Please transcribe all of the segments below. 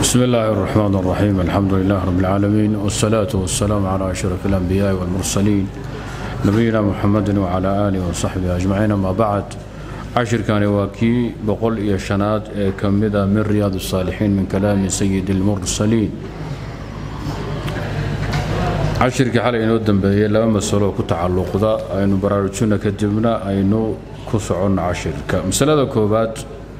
بسم الله الرحمن الرحيم الحمد لله رب العالمين والصلاة والسلام على أشرف الأنبياء والمرسلين نبينا محمد وعلى آله وصحبه أجمعين ما بعد عشر كان واكي بقول يا شناد كمذا من رياض الصالحين من كلام سيد المرسلين cashirkii xalay inoo dambeeyey laba masalo ku tacalluqda aynu baraarujinno kadibna aynu ku soconno cashirka masalada koowaad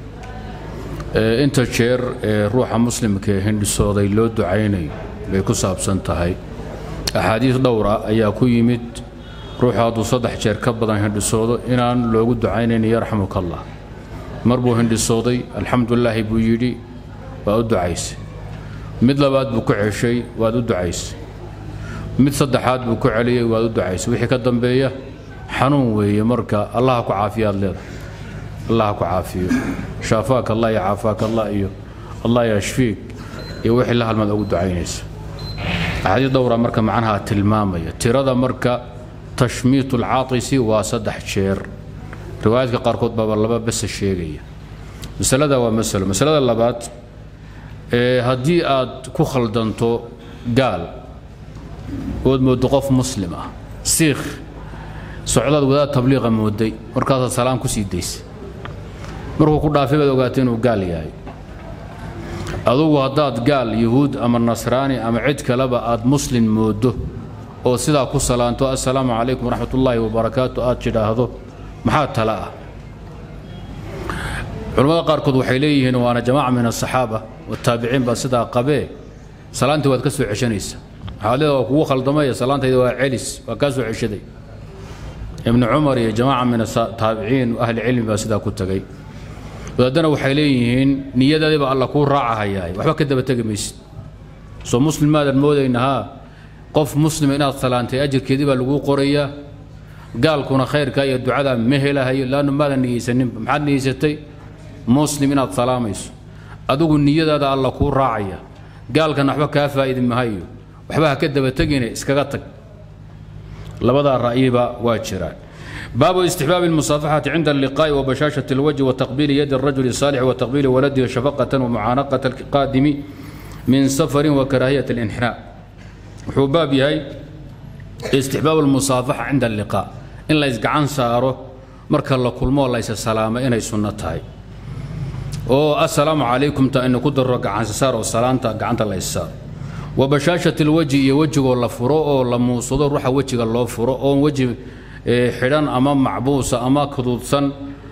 inta jeer ee ruuxa muslimka ee hindhisooday loo ducaynayo bay ku saabsan tahay axaadiis dhowra ayaa ku yimid ruuxu hadduu saddex jeer ka badan hindhisoodo inaan loogu ducaynayn yarxamuka allah mar buu hindhisooday alxamdulilaahi buu yidhi waa u ducaysay mid labaad buu ku ceshay waad u ducaysay mid saddexaad buu ku celiyey waad u ducaysay wixii ka dambeeya xanuun weeye marka allaha ku caafiyaad leedahay allaha ku caafiyo shaafaaka allah iyo caafaaka allah iyo allah yashfiik iyo wixii la halmaad ugu ducaynaysa axaadiis dhowra marka macnaha tilmaamaya tirada marka tashmiitu alcaatisi waa saddex jeer riwaayaadka qaarkood baaba laba bese sheegaya masalada waa masalo masalada labaad haddii aad ku khaldanto gaal ood moodo qof muslim ah siikh socdaad wadaad tabliiqa mooday markaasaad salaam ku sii daysay markuu ku dhaafay baad ogaatay inuu gaal yahay adugu haddaad gaal yuhuud ama nasraani ama cid kaleba aad muslim moodo oo sidaa ku salaanto assalaamu calaykum waraxmat ullaahi wabarakaatu aad tidhaahdo maxaa tala ah culimmada qaarkood waxay leeyihiin waana jamaaca min asaxaaba wataabiciin baa sidaa qabee salaantii waad ka soo ceshanaysa waxaad leeda waa kugu khaldamaya salaantayda waa celis waa kaa soo ceshaday ibnu cumar iyo jamaaca min ataabiciin ahli cilmi baa sidaa ku tegay wadaadana waxay leeyihiin niyadaadiba alla kuu raacahayaay waxba ka daba tegi maysid soo muslim maadan moodayna haa qof muslima inaad salaantay ajirkeedii baa laguu qorayaa gaalkuna khayrka iyo ducada ma helahayo laannu maadan niyeysaninba maxaad niyeysatay muslim inaad salaamayso adigu niyadaada alla kuu raacaya gaalkana waxba kaa faa'idi mahayo waxba ha ka daba tegine iskaga tag labadaa ra'yiba waa jiraan baabu istixbaabi almusaafaxati cinda alliqaa'i wa bashaashati alwajhi wa taqbiili yadi الrajuli الصaalix wa taqbiili waladihi shafaqatan wa mucaanaqata alqaadimi min safarin wa karaahiyat اlinxinaa wuxuu baab yahay istixbaabu almusaafaxa cinda alliqaa in la isgacan saaro marka la kulmoo laysa salaamo inay sunno tahay oo assalaamu calaykum ta inu ku daro gacansasaar oo salaanta gacanta la issaaro wa bashaashat alwejhi iyo wejigoo la furo oo la muusado ruuxa wejiga loo furo oon weji xidhan ama macbuusa ama kaduudsan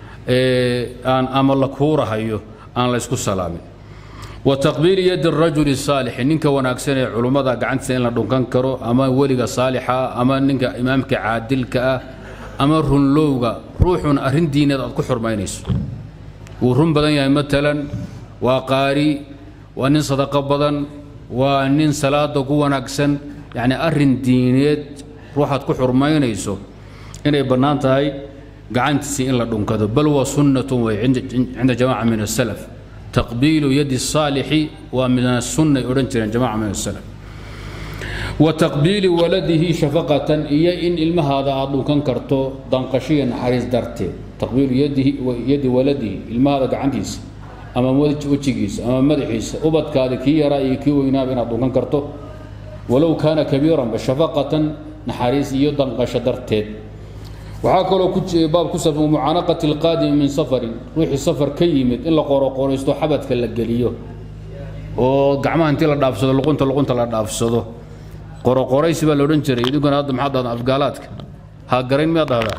ama la kuurahayo aan la ysku salaamin wa taqbiili yadi rajuli saalixi ninka wanaagsan ee culummada gacantiisa in la dhunkan karo ama weliga saalixa ama ninka imaamka caadilka ah ama runlowga ruuxun arrin diineed aad ku xurmaynayso wuu run badan yahay matalan waa qaari waa nin sadaqo badan waa nin salaada ku wanaagsan yacni arrin diineed ruuxaad ku xurmaynayso inay bannaan tahay gacantiisii in la dhunkado bal waa sunnatun way cinda jamaaca min asalaf taqbiilu yadi saalixi waa min asunnay odhan jireen jamaaca min asalaf wa taqbiili waladihi shafaqatan iyo in ilmahaada aad dhunkan karto danqashiya naxariis darteed taqbiilu yadi waladihi ilmahaada gacantiisa ama wejigiisa ama madaxiisa ubadkaada kii yaraa iyo kii weynaaba inaad dhunkan karto walow kaana kabiiranba shafaqatan naxariis iyo danqasho darteed waxaa kaloo baab ku saabsan mucaanaqati alqaadimi min safarin ruuxii safar ka yimid in la qoroqoraysto xabadka la geliyo oo gacmaha intii la dhaafsado luqunta luqunta la dhaafsado qoroqoraysi baa la odhan jiray idinkuna hadda maxaad dhahdaa afgaalaadka ha garayn miyaad dhahdaa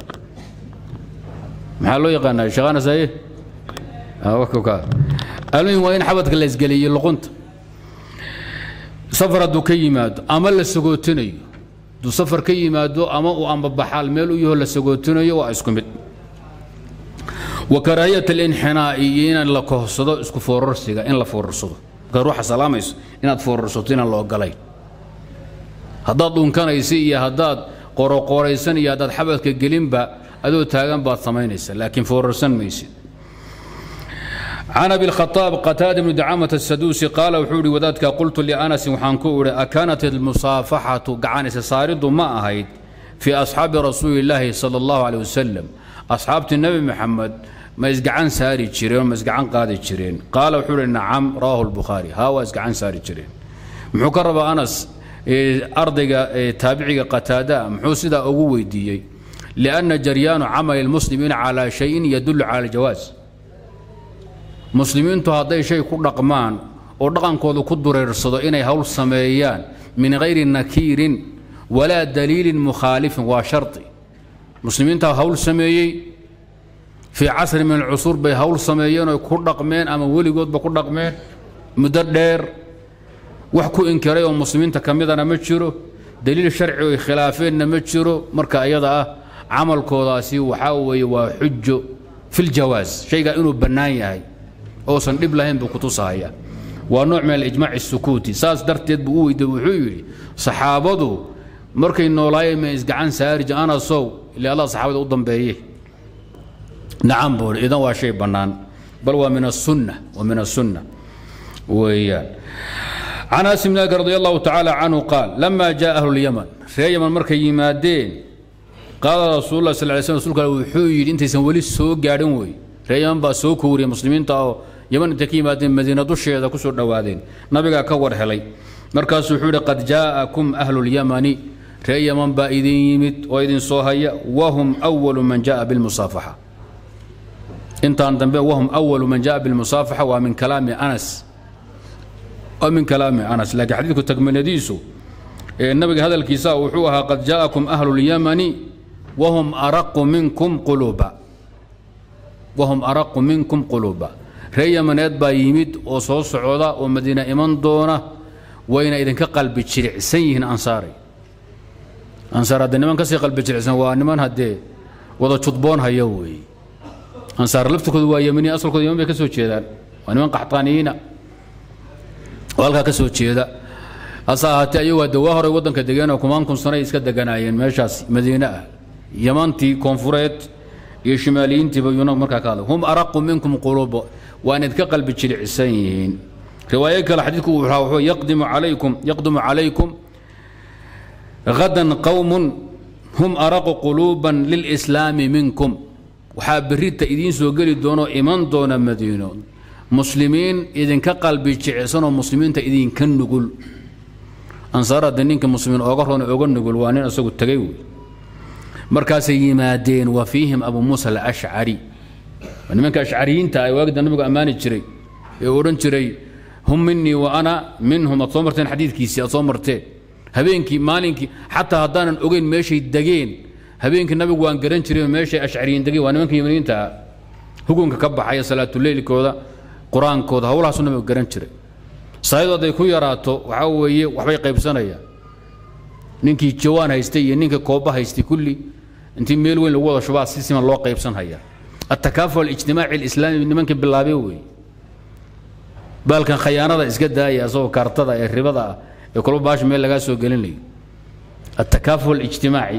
maxaa loo yaqaanaa shaqaana saaye almuhim waa in xabadka la isgeliyo luqunta safar hadduu ka yimaado ama la sagootinayo hadduu safar ka yimaado ama uu ambabaxaal meel u yaho la sagootinayo waa isku mid wa karaahiyat alinxinaa'i iyo inaan la kohsado isku foorarsiga in la foorarsado markaad ruuxa salaamayso inaad foorarsato inaan la ogolayn haddaad dhunkanaysa iyo haddaad qoroqoraysan iyo haddaad xabadka gelinba adoo taagan baad samaynaysa laakiin foorarsan maysid can abi khaaab qataada bni dacaamat asaduusi qaala wuxuu ihi wadaadka qultu lianasin waxaan ku idhi akaanat almusaafaxatu gacanaysa saaridu ma ahayd fii asxaabi rasuuli illaahi sala allahu caleh wasalam asxaabtii nebi maxamed ma isgacan saari jireen ma isgacan qaadi jireen qaala wuxuu uhi nacam rawaahu lbukhaari haa waa isgacan saari jireen muxuu ka rabaa anas ardayga taabiciga qataada muxuu sidaa ugu weydiiyey lianna jaryaanu camali lmuslimiina calaa shayin yadullu cala aljawaas muslimiintu hadday shay ku dhaqmaan oo dhaqankooda ku dureersado inay hawl sameeyaan min hayri nakiirin walaa daliilin mukhaalifin waa shardi muslimiintaa hawl sameeyey fii casri min alcusuur bay hawl sameeyeen oy ku dhaqmeen ama weligoodba ku dhaqmeen muddo dheer wax ku inkiray oo muslimiinta ka midana ma jiro daliil sharci oy khilaafeenna ma jiro marka iyada ah camalkoodaasi waxaa weeye waa xujo filjawaas shaygaa inuu bannaan yahay oosan dhib lahayn buu kutusahaya waa nooc min alijmaac isukuuti saas darteed buu u weydiye wuxuu yidhi saxaabadu markay noolaayeen ma isgacan saarij anasow ile allah saxaabada u dambeeye nacam buu idan waa shay bannaan bal waa min asunna waa min asunna weeyaan can anas bn malik radi allahu tacaala canhu qaal lama jaa ahlu lyaman ree yaman markay yimaadeen qaala rasuul lah sal lay slm rsulka wuxuu yidhi intaysan weli soo gaadhin wey ree yaman baa soo kooriya muslimiinta oo yaman intay ka yimaadeen madiina dusheeda ku soo dhowaadeen nabigaa ka war helay markaasuu wuxuu yidhi qad jaa'akum ahlu lyamani ree yaman baa idin yimid oo idin soo haya wahum awalu man ja'a bilmusaafaxa intaan dambe wahum awalu man ja'a bilmusaafaxa waa min kalaami anas waa min kalaami anas laakiin xadiidku tagminadiisu ee nabiga hadalkiisa wuxuu ahaa qad jaa'akum ahlu lyamani wahum araqu minkum quluuba wahum araqu minkum quluuba ree yamaneed baa yimid oo soo socda oo madiina iman doona wayna idinka qalbi jiricsan yihiin ansaaray ansaar haddee niman kasii qalbi jiricsan waa niman haddee wada judboon haya weeye ansaar laftirkoodu waa yemani asalkooda yaman bay ka soo jeedaan waa niman qaxtaaniyiina oo halkaa ka soo jeeda hase ahaatee ayagu hadde waa horay waddanka degeenoo kumaan kun sanay iska deganaayeen meeshaas madiine ah yamantii koonfureed iyo shimaaliyiintiiba yuna markaa ka hadlay hum araqu minkum quluuba waa inayd ka qalbi jilicsan yihiin riwaayo kale xadiidku wuxuu ahaa wuxuu yaqdimu calaykum yaqdimu calaykum gadan qowmun hum araqu quluuban lilslaami minkum waxaa berrita idiin soo geli doonoo iman doona madiino muslimiin idinka qalbi jicsanoo muslimiinta idinka nugul ansaar hadde ninka muslimiin ooga roon ooga nugul waa nin isagu tegay wey markaasay yimaadeen wa fiihim abu muusa alashcari waa nimanka ashcariyiinta ay waagida nabigu ammaani jiray ee odhan jiray hum minii wa ana minhum aad soo marteen xadiidkiisii aad soo marteen habeenkii maalinkii xataa haddaanan ogeyn meeshay degeen habeenkii nabigu waan garan jiray meeshay ashcariyiin degeen waa nimanka yimaniyiinta ah hukunka ka baxaya salaatuleylkooda qur-aankooda howlahaasuu nabigu garan jiray saayadu hadday ku yaraato waxaa weeye waxbay qaybsanayaan ninkii jawaan haystay iyo ninkii kooba haystay kulli intii meel weyn lagu wada shubaa si siman loo qaybsan haya attakaafu alijtimaaci alislaami nimankii bilaabee wey baalkan khayaanada iska daaya asagoo kaartada ee ribada ah ee kolba baasha meel lagaa soo gelinayo attakaafu alijtimaaci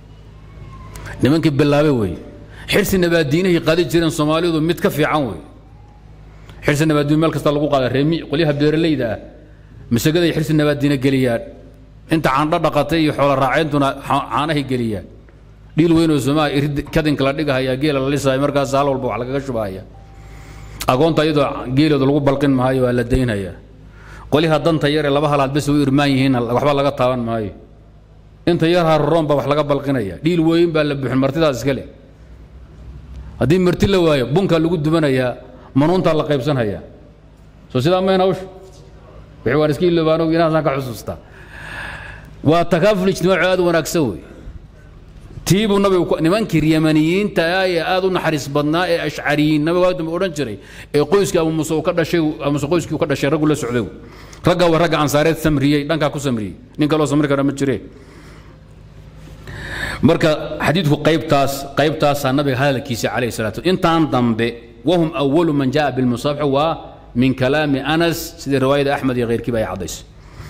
nimankii bilaabe wey xirsi nabaadiinahay qaadi jireen soomaalidu mid ka fiican wey xirsi nabaadiin meel kasta lagu qaada reemi qolyaha beeralayda ah masagaday xirsi nabaadiina geliyaan inta caandho dhaqatay iyo xoola raaceyntuna caanahay geliyaan dhiil weynoo somaa kadinka la dhigahaya geela la lisaya markaas hal walba wax lagaga shubahaya agoonta iyadoo geelooda lagu balqin maayo waa la daynaya qolyaha danta yar ee laba halaad bes u irmaan yihiin waxba laga taaban maayo inta yar haroon baa wax laga balqinaya dhiil weyn baa la buuxin martidaas iska leh haddii marti la waayo bunkaa lagu dubanayaa manuuntaa la qaybsanhayaa soo sidaa mayn hawsha wixii waan iska iloobaano inaasaan ka xusuustaa waa takaaful ijtimaaci aad u wanaagsan wey tiibuu nabigu nimankii yamaniyiinta ee aad u naxariis badnaa ee ashcariyiin nabigu waagdamba odhan jiray ee qoyskii abu muuse uu ka dhashay abu muuse qoyskii uu ka dhashay raggu la socday ragga waa ragga ansaareed samriyey dhankaa ku samriyey nin kaloo samri kara ma jiree marka xadiidku qaybtaas qaybtaasaa nabiga hadalkiisa calayhi salatu intaan dambe wahum awalu man jaa bilmusaafax waa min kalaami anas sidii riwaayada axmed iyo keyrkiiba ay caddaysay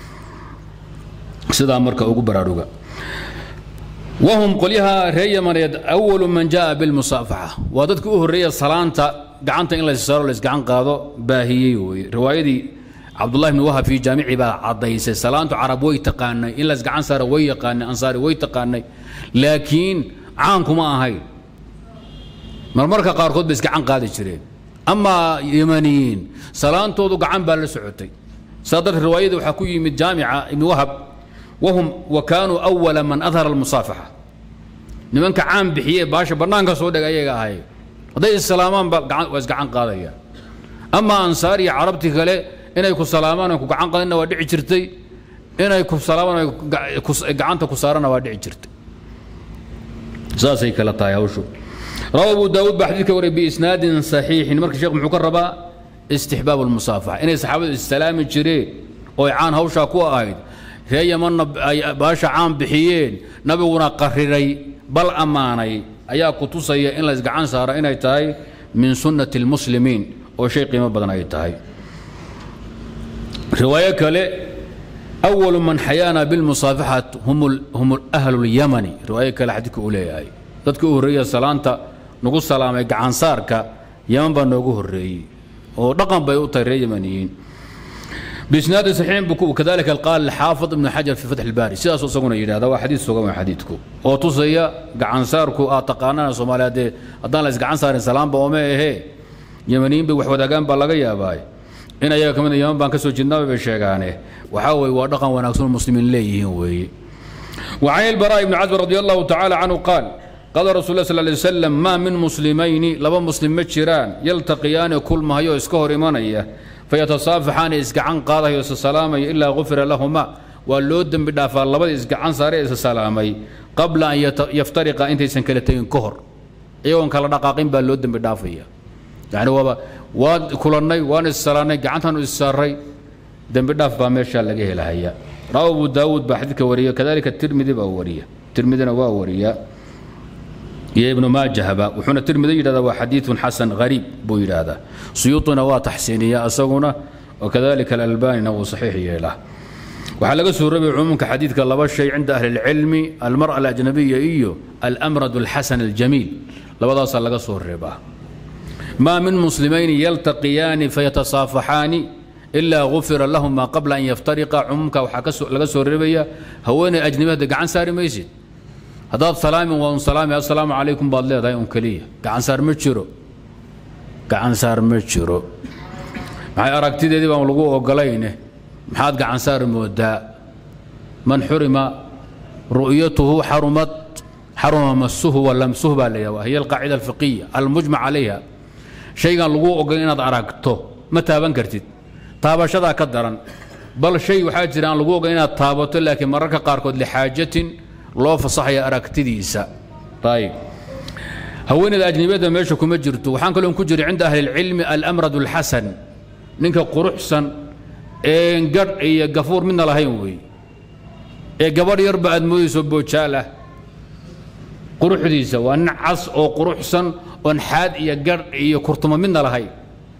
sidaa marka ugu baraaruga wahum qolyaha reer yamaneed awalu man jaa bilmusaafaxa waa dadkii u horreeya salaanta gacanta in layssaaro laysgacan qaado baahiyey weye riwaayadii cabdullahi bni wahab fii jaamici baa caddaysay salaantu carab way taqaanay in laysgacan saaro way yaqaanay ansaari way taqaanay laakiin caankuma ahayn marmarka qaarkood bay isgacan qaadi jireen amaa yamaniyiin salaantoodu gacan baa la socotay saa darteed riwaayada waxaa ku yimid jaamica ibni wahab wahum wa kaanuu awala man adhara almusaafaxa nimanka caan bixiye baasha bannaanka soo dhega ayaga ahay hadday islaamaan ba waa isgacan qaadayaan amaa ansaar iyo carabti kale inay ku salaamaan ku gacan qaadina waa dhici jirtay inay ku salaamaan gacanta ku saarana waa dhici jirtay saasay kala tahay hawshu rawa abu daawuud baa xadiidka wariyay biisnaadin saxiixin marka sheekh muxuu ka rabaa istixbaab almusaafaxa inay saxaabadu issalaami jireen oo ay caan hawshaa ku ahayd ree yamanna ay baasha caan bixiyeen nabiguna qariray bal ammaanay ayaa ku tusaya in la isgacan saaro inay tahay min sunnati almuslimiin oo shay qiimo badan ay tahay riwaayo kale أول من xayاana بالمصاaفaxaة hum أhlu اليمن riwaayo kale xadiidka uu leeyahay dadka u horreeya salaanta nagu salaamay gacansaarka yaman baa noogu horeeyey oo dhaqan bay u tahay reer yamaniyiin بisnaadi صaxiixin bu kadalika qaal xaafid ibn xajar fi fatح الbaari sidaas isaguna yidhahda waa xadiid sugan waa xadiidku oo tusaya gacansaarku aad taqaanaan soomaaliya dee haddaan la isgacan saarin salaamba oome ahee yamaniyiin bay wax wadaagaan baa laga yaabaa in ayaga ka mid yaman baan ka soo jeednaaba bay sheegaane waxaa weye waa dhaqan wanaagsan muslimiin leeyihiin weeye وعن البراء بن عزب رضي الله تعالى عنه قال قال رسول الله صلى الله عليه وسلم ما من مسلمين لبا مسلم مجران يلتقيان كل ما هيو اسكهر إيمانية فيتصافحان إسقعان قاضي يسسلامي إلا غفر لهما واللودن بدافع لبا إسقعان ساري يسسلامي قبل أن يفترق أنت سنكلتين كهر إيوان كلا دقاقين باللودن بدافعية يعني وابا waan kulannay waan issalaanay gacantaanu issaaray dembi dhaaf baa meeshaa laga helahaya rawa abu daawuud baa xadiidka wariya kadalika tirmidi baa wariya tirmidina waa wariya iyo ibnu maajahba wuxuuna tirmidi yidhahdaa waa xadiidun xasan gariib buu yidhaahdaa suyuuطina waa taxsiiniya asaguna wakadalika alalbanina wuu saxiix yeelaa waxaa laga soo rabay cumuumka xadiidka laba shay cinda ahli اlcilmi almar'a alajnabiya iyo almrad alxasan aljamiil labadaasaa laga soo reebaa ما من مسلمين يلتقيان فيتصافحان إلا غفر لهما قبل أن يفترقا عمك وحكا سو ربيا هوين أجنبه قعن ساري ميسيد هذا سلام وان سلام السلام عليكم بعد الله دايم كلية قعن سار متشرو قعن سار متشرو معي أراكتي دي بام لغو وقلينه محاد قعن سار مودا من حرم رؤيته حرمت حرم مسه ولمسه بالله وهي القاعدة الفقهية المجمع عليها shaygan lagu ogol inaad aragto ma taaban kartid taabashadaa ka daran bal shay waxaa jira aan lagu ogol inaad taabato laakiin mararka qaarkood lixaajatin loo fasaxaya aragtidiisa ayib haweeneyda ajnibiyadda meesha kuma jirto waxaan kaloo ku jira cinda ahli اlcilmi almrad اlxasan ninka quruxsan een gadh iyo gafuur midna lahayn weeye ee gabadh yarba aad moodayso boojaalah quruxdiisa waa nin cas oo quruxsan oon xaad iyo gadh iyo kurtuma midna lahayn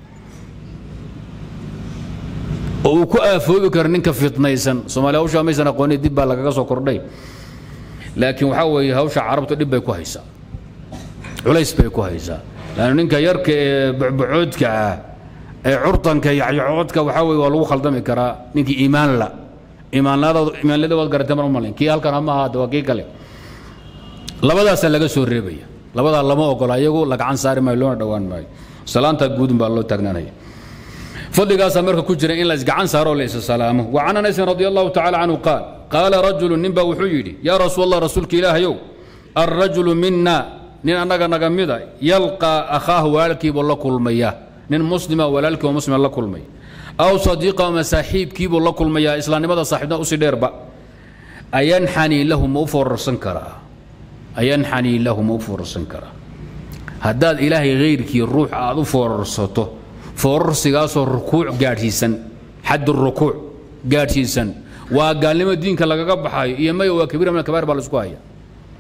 oo uu ku aafoobi karo ninka fitnaysan soomaaliya hawshaa maysan aqooni dib baa lagaga soo kordhay laakiin waxaa weeye hawsha carabtu dhib bay ku haysaa culays bay ku haysaa laannu ninka yarka ee bucbucoodka ah ee curtanka iyo yaxyacoodka waxaa weye waa lagu khaldami karaa ninkii iimaan la iimaanlada waad garatay mar malin kii halkan hama ahaada waa kii kale labadaasaa laga soo reebaya labadaa lama ogola iyagu lagacan saari maayo loona dhowaan maayo salaanta guudun baa loo taagnaanaya fadligaasaa marka ku jira in la isgacan saaro oo la isa salaamo wa can anasin radi allahu tacala canhu qaal qaala rajulu nin baa wuxuu yidhi yaa rasuul allah rasuulka ilaahayow alrajulu mina nin annaga naga mida yalqaa akhaahu walaalkiibuu la kulmaya nin muslima walaalkii oo muslima la kulmay aw sadiiqa ama saaxiibkiibuu la kulmayaa islaamnimada saaxiibnimada usii dheerba ayanxanii lahu ma u foorarsan karaa ayanxanii lahu ma u foorarsan karaa haddaad ilaahay hayrkii ruux aad u foorarsato foorarsigaasoo rukuuc gaadhsiisan xad rukuuc gaadhsiisan waa gaalnimo diinka lagaga baxayo iyo maya waa kabiira min alkabair baa la isku haya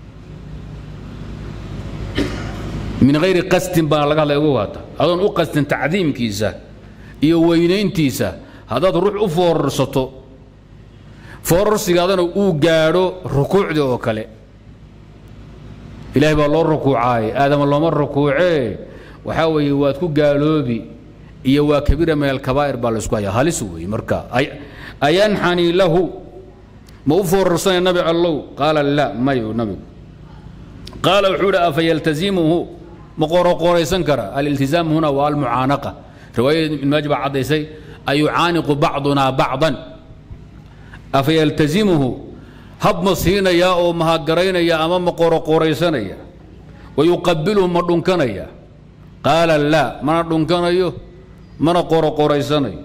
min hayri qasdin baa laga hadlaya ugu waata adoon u qasdin tacdiimkiisa iyo weynayntiisa haddaad ruux u foorarsato foorarsigaadana uu gaadho rukuucdii oo kale ilaahay baa loo rukuucaaye aadama looma rukuucee waxaa weeye waad ku gaaloobi iyo waa kabiira min alkabaa'ir baa laysku haya halis weeye marka ayanxanii lahu ma u foorarsanaya nabi allow qaala la mayo nabigu qaala wuxuu idhi afa yaltazimuhu ma qoroqoraysan kara aliltizaam huna waa almucaanaqa riwaayada ibn maaji baa caddaysay ayucaaniqu bacduna bacdan afa yaltazimuhu hab ma siinayaa oo mahadgaraynaya ama ma qoroqoraysanaya wayuqabiluhu ma dhunkanaya qaala laa mana dhunkanayo mana qoroqoraysanayo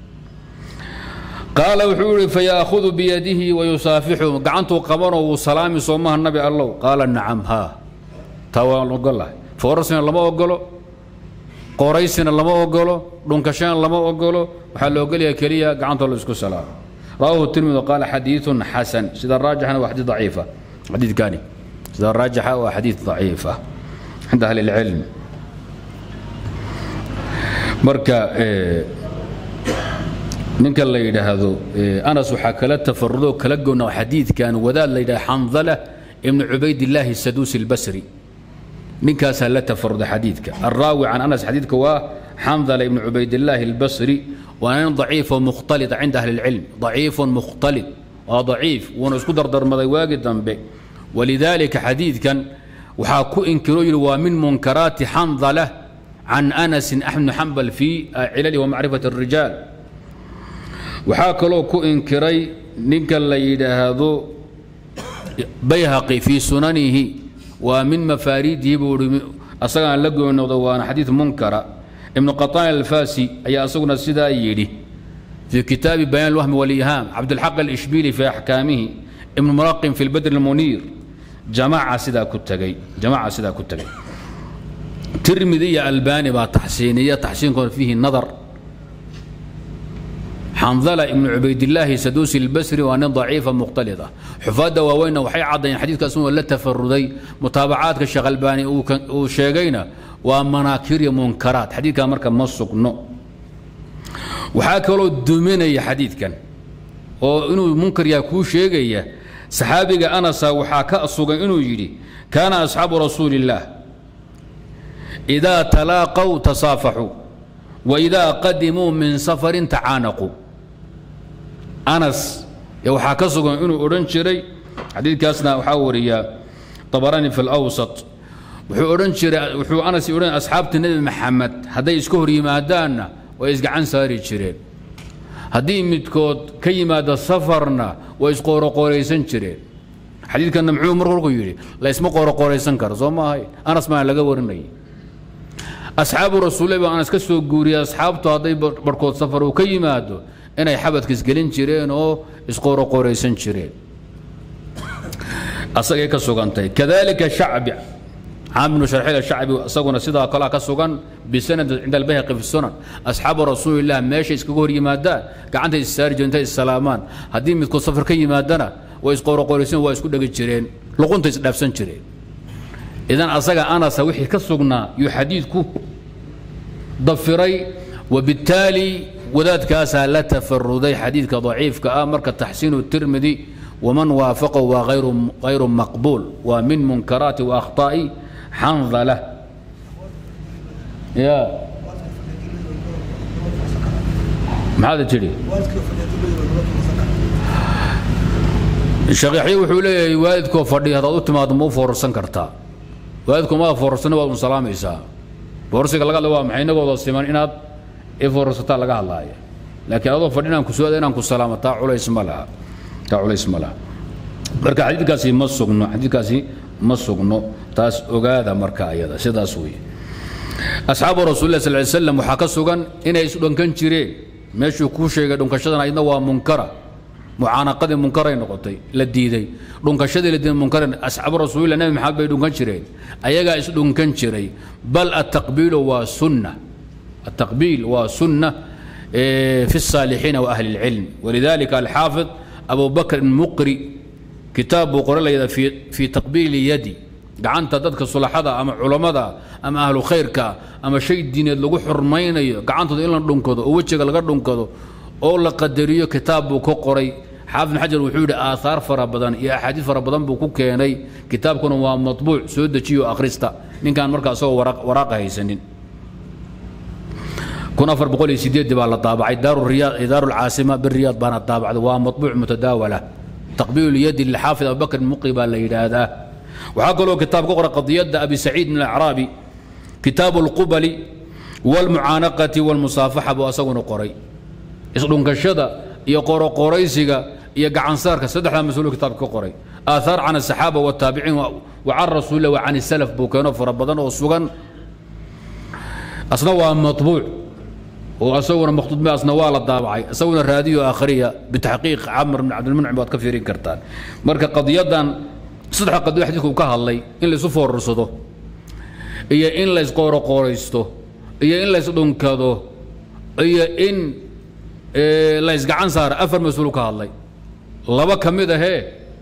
qaala wuxuu yihi fayaahudu biyadihi wayusaafixu gacantuu qabanoo wuu salaami soomaha nabi allow qaala nacam haa taa waan ogolahay foorasina lama ogolo qoraysina lama ogolo dhunkashana lama ogolo waxaa la ogolyaha keliya gacantoo la isku salaamo rawahu tirmidi qaala xadiiثun xasan sida raajixana waa xadiid daciifa xadiidkani sida raajixa waa xadiid daciifa cinda ahli اlcilm marka ninka la yidhaahdo anas waxaa kala tafarudoo kala gowna xadiidkan wadaad la yidhahdo xandala ibnu cubaydillaahi saduusi اlbasri ninkaasaa la tafaruda xadiidka alraawi can anas xadiidka waa xandala ibnu cubaydillaahi اlbasri waa nin daciifo mukhtalita cinda ahli اlcilm daciifun mukhtalit waa daciif wuuna isku dardarmaday waagi dambe walidaalika xadiidkan waxaa ku inkiroo yidhi waa min munkaraati xandala can anasin axmed bn xambal fii cilali wa macrifati الrijaal waxaa kaloo ku inkiray ninka la yidhaahdo bayhaqi fii sunanihi waa min mafaariidihi buu i asagaan la goynoodo waana xadiid munkara ibnu qaطaan alfasi ayaa asaguna sidaa yidhi fii kitaabi bayaan اlwahmi wاlihaam cabdilxaq alishbili fii axkaamihi ibnu mulaqin fi lbadr اlmuniir jamaca sidaa ku tagay jamaca sidaa ku tagay tirmidi iyo albani baa taxsiiniya taxsiinkoona fiihi nadar xandala ibnu cubaydillaahi saduusi اlbasri waa nin daciifa mukhtalid ah xufaadda waaweynna waxay caddayeen xadiidkaas inuu la tafaruday mutaabacaadka sheekh albaani uu sheegayna waa manaakir iyo munkaraat xadiidkaa marka ma sugno waxaa kaloo duminaya xadiidkan oo inuu munkar yaha kuu sheegaya saxaabiga anasa waxaa ka sugan inuu yidhi kaana asxaabu rasuuli illaah idaa talaaqow tasaafaxuu waidaa qadimuu min safarin tacaanaquu anas waxaa ka sugan inuu odhan jiray xadiidkaasna waxaa wariya abaraani fi lawsat wuxuu odhan jiray wuxuu anas odhan asxaabta nebi maxamed hadday iska hor yimaadaanna way isgacan saari jireen haddii midkood ka yimaado safarna way isqooroqooraysan jireen xadiidkanna muxuu mar kolku yidhi la isma qooroqooraysan karo soo maahay anas maa laga warinayay asxaabu rasuulle baa anas ka soo guuriyay asxaabtu hadday barhkood safar uu ka yimaado inay xabadka isgelin jireen oo isqooroqooraysan jireen asagay ka sugantay kadalika shacbi caam ibnu sharxiil shacbi isaguna sidaa kalea ka sugan bisanad cinda albayhaqi fi sunan asxaabu rasuulillah meesha iskaga hor yimaadaan gacantay issaari jireen intay issalaamaan haddii midkood safar ka yimaadana way isqooroqooraysan waa isku dhegi jireen luqunta isdhaafsan jireen idan asaga anasa wixii ka sugnaa yuu xadiidku dafiray wabittaali wadaadkaasaa la tafaruday xadiidka daciifka ah marka taxsiinu tirmidi waman waafaqahu waa hayru maqbuul waa min munkaraati waakhtaa'i xandala ya maxaad tidhi shaqiixyo wuxuu leeyahay waalidkoo fadhiya haddaad u timaado ma u foorarsan kartaa waalidku maa foorarsanna waad un salaamaysaa foorsiga laga hadla waa maxay inagooda siman inaad i foorarsataa laga hadlaaya laakiin adoo fadhi inaan ku suada inaan ku salaamo taa culays ma laha taa culays ma laha marka xadiidkaasi ma sugno xadiidkaasi ma sugno taas ogaada marka ayada sidaas weeye asxaabu rasuulilah sal ly slam waxaa ka sugan inay isdhunkan jireen meeshuu kuu sheegay dhunkashadan ayadna waa munkara mucaanaqadii munkaray noqotay la diiday dhunkashadii la diiday munkaray asxaabu rasuulillah nabi maxamed bay dhunkan jireen ayagaa isdhunkan jiray bal ataqbiilu waa sunna التقبيل وسنة في الصالحين وأهل العلم ولذلك الحافظ أبو بكر المقري كتاب قرأ في في تقبيل يدي gacanta dadka sulaxada ama culammada ama ahlu khayrka ama shay diineed lagu xurmaynayo gacantooda in la dhunkado oo wejiga laga dhunkado oo la qadariyo kitaab buu ka qoray xaafid bin xajar wuxuu yidhi aaahaar fara badan iyo axaadiis fara badan buu ku keenay kitaabkuna waa matbuuc soo dejiyo akhrista ninkaan markaa isagoo waraaqa haysanin kun afar boqol iyo sideed baa la daabacay daaru lcaasima biriyaad baana daabacday waa matbuuc mutadaawala taqbiilu lyadi lixaafid abubakr muqi baa la yidhaahdaa waxaa kaloo kitaab ka qora qadiyadda abi saciid min alacraabi kitaabu اlqubali wاlmucaanaqati wاlmusaafaxa buu asaguna qoray isdhunkashada iyo qoroqoraysiga iyo gacansaarka saddexdaa mas-uulu kitaabka ka qoray aathaar can asaxaaba wataabiciin wa can rasuulillah wa can salaf buu keeno fara badan oo sugan asna waa maطbuuc oo asaguna makhtuudme asna waa la daabacay isaguna raadiyo akhriya bitaxqiiq camr bn cabdilmuncim waad ka fiirin kartaan marka qadiyadan saddexa qadiyo xadiidku ka hadlay in laysu foorarsado iyo in laysqooroqooraysto iyo in laysdhunkado iyo in laysgacan saara afar mas-uul ka hadlay laba ka mid ahee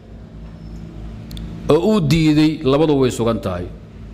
oo uu diiday labadu way sugan tahay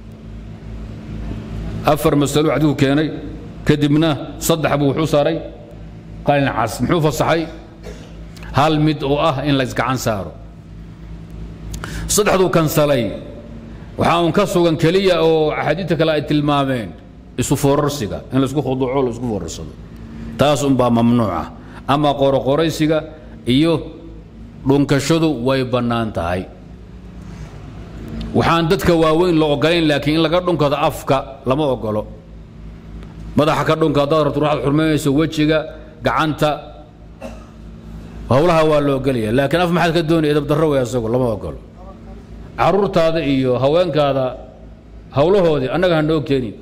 afar masalo xadiidku keenay kadibna saddex buu wuxuu saaray qalin cas muxuu fasaxay hal mid oo ah in laysgacan saaro saddexduu kansalay waxaa uun ka sugan keliya oo axaadiidta kale ay tilmaameen isu foorarsiga in laisku khuduuco laisku foorarsado taas unbaa mamnuuca ama qoroqoraysiga iyo dhunkashadu way bannaan tahay waxaan dadka waaweyn la ogolayn laakiin in laga dhunkado afka lama ogolo madaxa ka dhunka haddaad rabto waxaad xurmaynayso wejiga gacanta howlaha waa la ogolaya laakiin af maxaad ka doonaya edabdarro wey asagu lama ogolo caruurtaada iyo haweenkaada howlahoodii annaga ha noo keenin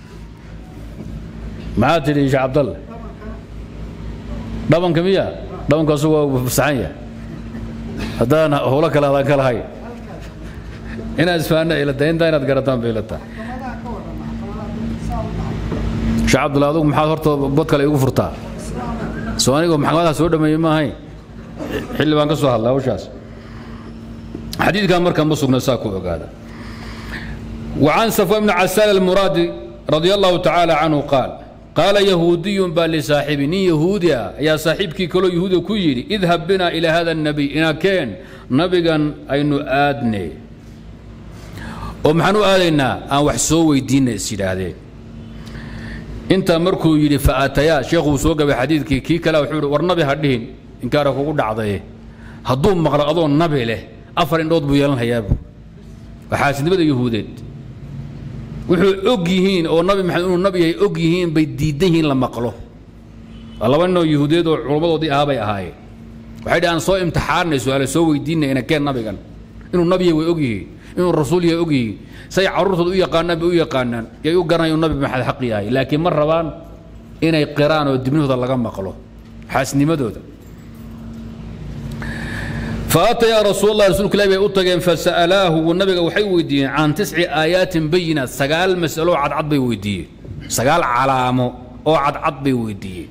maxaad tidhi sheekh cabdalle dhabanka miya dhabanka asagu waa fasaxan yahay haddaan howlo kale adaan ka lahayn inaad isfahanna ilata intaa inaad garataan bay ilataa sheekh cabdulla adugu maxaad horta bod kale igu furtaa soo anigoo maxkamadaha soo dhameeyey ma ahayn xilli baan ka soo hadlay hawshaas xadiidkan marka ma sugna saa ku ogaada وعن صفوان بن عسال المرادي رضي الله تعالى عنه قال قال يهودي بل لصاحبي ني يهوديا يا صاحبك كلو يهودي كيري اذهب بنا إلى هذا النبي إنا كان نبيا أين آدني ومحنو آدينا أن وحسو ويدين السيدادين انت مركو يري فاتيا شيخ سوق بحديثك كي كلا وحور ورنبي هدين ان كان كوغو دعداي هدو مقر ادون نبي له افر اندود بو يلان هياب waxaasidnimada yahuudeed wuxuu og yihiin oo nabi maxamed inuu nabi yahay og yihiin bay diidan yihiin la maqlo laba ninoo yahuudeed oo culummadoodii ahaa bay ahaayeen waxay dhahaan soo imtixaanay su-aale soo weydiinay ina keen nabigan inuu nabi yahay way og yihiin inuu rasuul yahay og yihiin say carruurtooda u yaqaanaan bay u yaqaanaan yay u garanaya inuu nabi maxamed xaq yahay laakiin ma rabaan inay qiraan oo dibnahooda laga maqlo xaasnimadooda فأتيا رسول الله رسول الله بي أتغين فسألاه والنبي وحي ويدين عن تسع آيات بينات سقال مسألة عد عد بي ويدين سقال علامة أو عد عد بي ويدين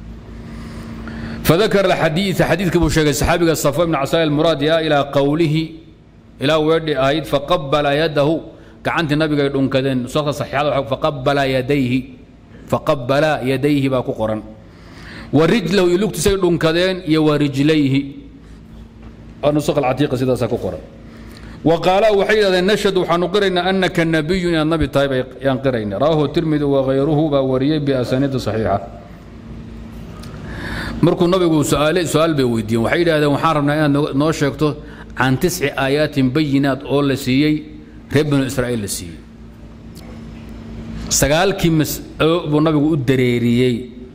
فذكر الحديث حديث كبو شيخ الصحابي الصفوان بن عسال المراد إلى قوله إلى ورد آيات فقبل يده كعنت النبي قال كذن صوت صحيح فقبل يديه فقبل يديه باكو قرن ورجله يلوك تسير كذن يا ورجليه النسخ العتيقة سيدا ساكوكورا وقال وحيد نشهد وحنقرنا أنك النبي يا النبي طيب ينقرين راه الترمذي وغيره باوريه بأسانيد صحيحة مركو النبي سؤال سؤال بويدين وحيد هذا وحاربنا أن نو شيكتو عن تسع آيات بينات أول سيي رب بنو إسرائيل سيي سقال كيمس أبو النبي الدريريي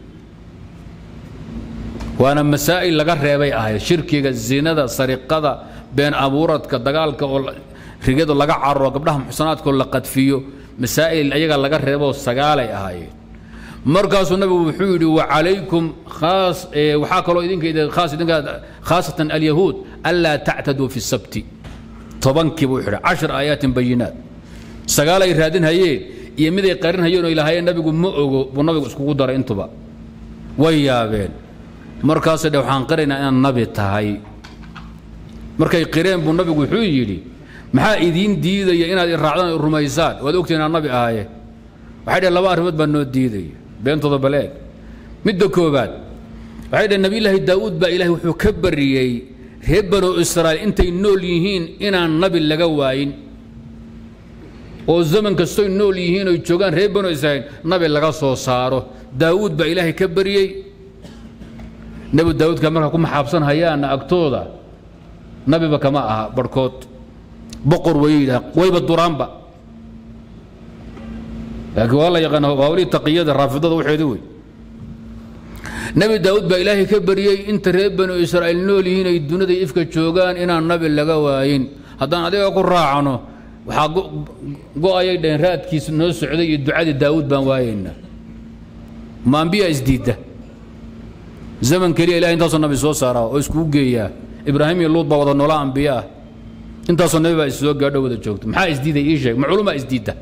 waana masaa'il laga reebay ahayd shirkiga zinada sariqada been abuuradka dagaalka oo rigado laga cararo gabdhaha muxsanaadkoo la qadfiyo masaa'il ayaga laga reeboo sagaalay ahaayeen markaasuu nabigu wuxuu yidhi wacalaykum khaas waxaa kaloo idinka khaas idinka khaasatan alyahuud anlaa tactaduu fi sabti tobankii buu xidhay cashar aayaatin bayinaat sagaalay raadin hayeen iyo miday qarin hayeen oo ilaahayeen nabigu ma ogo buu nabigu iskugu daray intuba way yaabeen markaasay dhe waxaan qiraynaa inaad nabi tahay markay qireen buu nabigu wuxuu yidhi maxaa idiin diidaya inaad iraacdaan rumaysaan waad ogtiin inaad nabi ahaaye waxay dhehen laba arrimood baa noo diidaya beentooda baleeg midda koobaad waxay dhehen nabiyullaahi daa'uud baa ilaahay wuxuu ka bariyey reer banu israa'iil intay nool yihiin inaan nabi laga waayin oo zaman kastoy nool yihiin oy joogaan reer banu israa'iil nabi laga soo saaro daa'uud baa ilaahay ka bariyey nebi daawuudka marka ku maxaabsan hayaana agtooda nabiba kama aha barhkood boqor way yidhaah wayba duraanba laakiin waa la yaqaan hawlihii taqiyada raafidada waxeedi wey nebi daawuud baa ilaahay ka baryey inta reer banu israa'iil nool yihiin ay dunida ifka joogaan inaan nabi laga waayin haddaan adiga ku raacno waxaa go-ayay dhaheen raadkiis noo socday iyo ducadii daawuud baan waayaynaa ma ambiya isdiidda zaman keliya ilahay intaasoo nabi soo saaraa oo iskugu geeyaa ibraahim iyo luud baa wada noola ambiya ah intaasoo nabi baa issoo gaadho wada joogto maxaa isdiiday ii sheeg ma culumaa isdiidda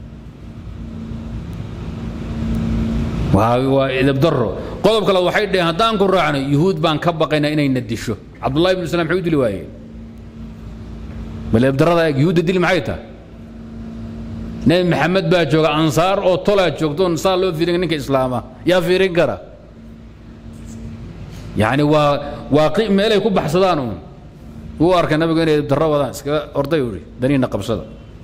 waa idabdaro qodob kale waxay dhaheen haddaan ku raacno yuhuud baan ka baqaynaa inayna disho cabdullahi ibnu islam maxay u dili waayeen bal idabdarada eeg yuhuudda dili maxay tahay nebi maxamed baa jooga ansaar oo tolaa joogtoon saa loo fiirin ninka islaama yaa fiirin kara yacni waa waa meelay ku baxsadaan uun wuu arkay nabigu inay idabdarro wadaan iskaga orday uhi daniina qabsada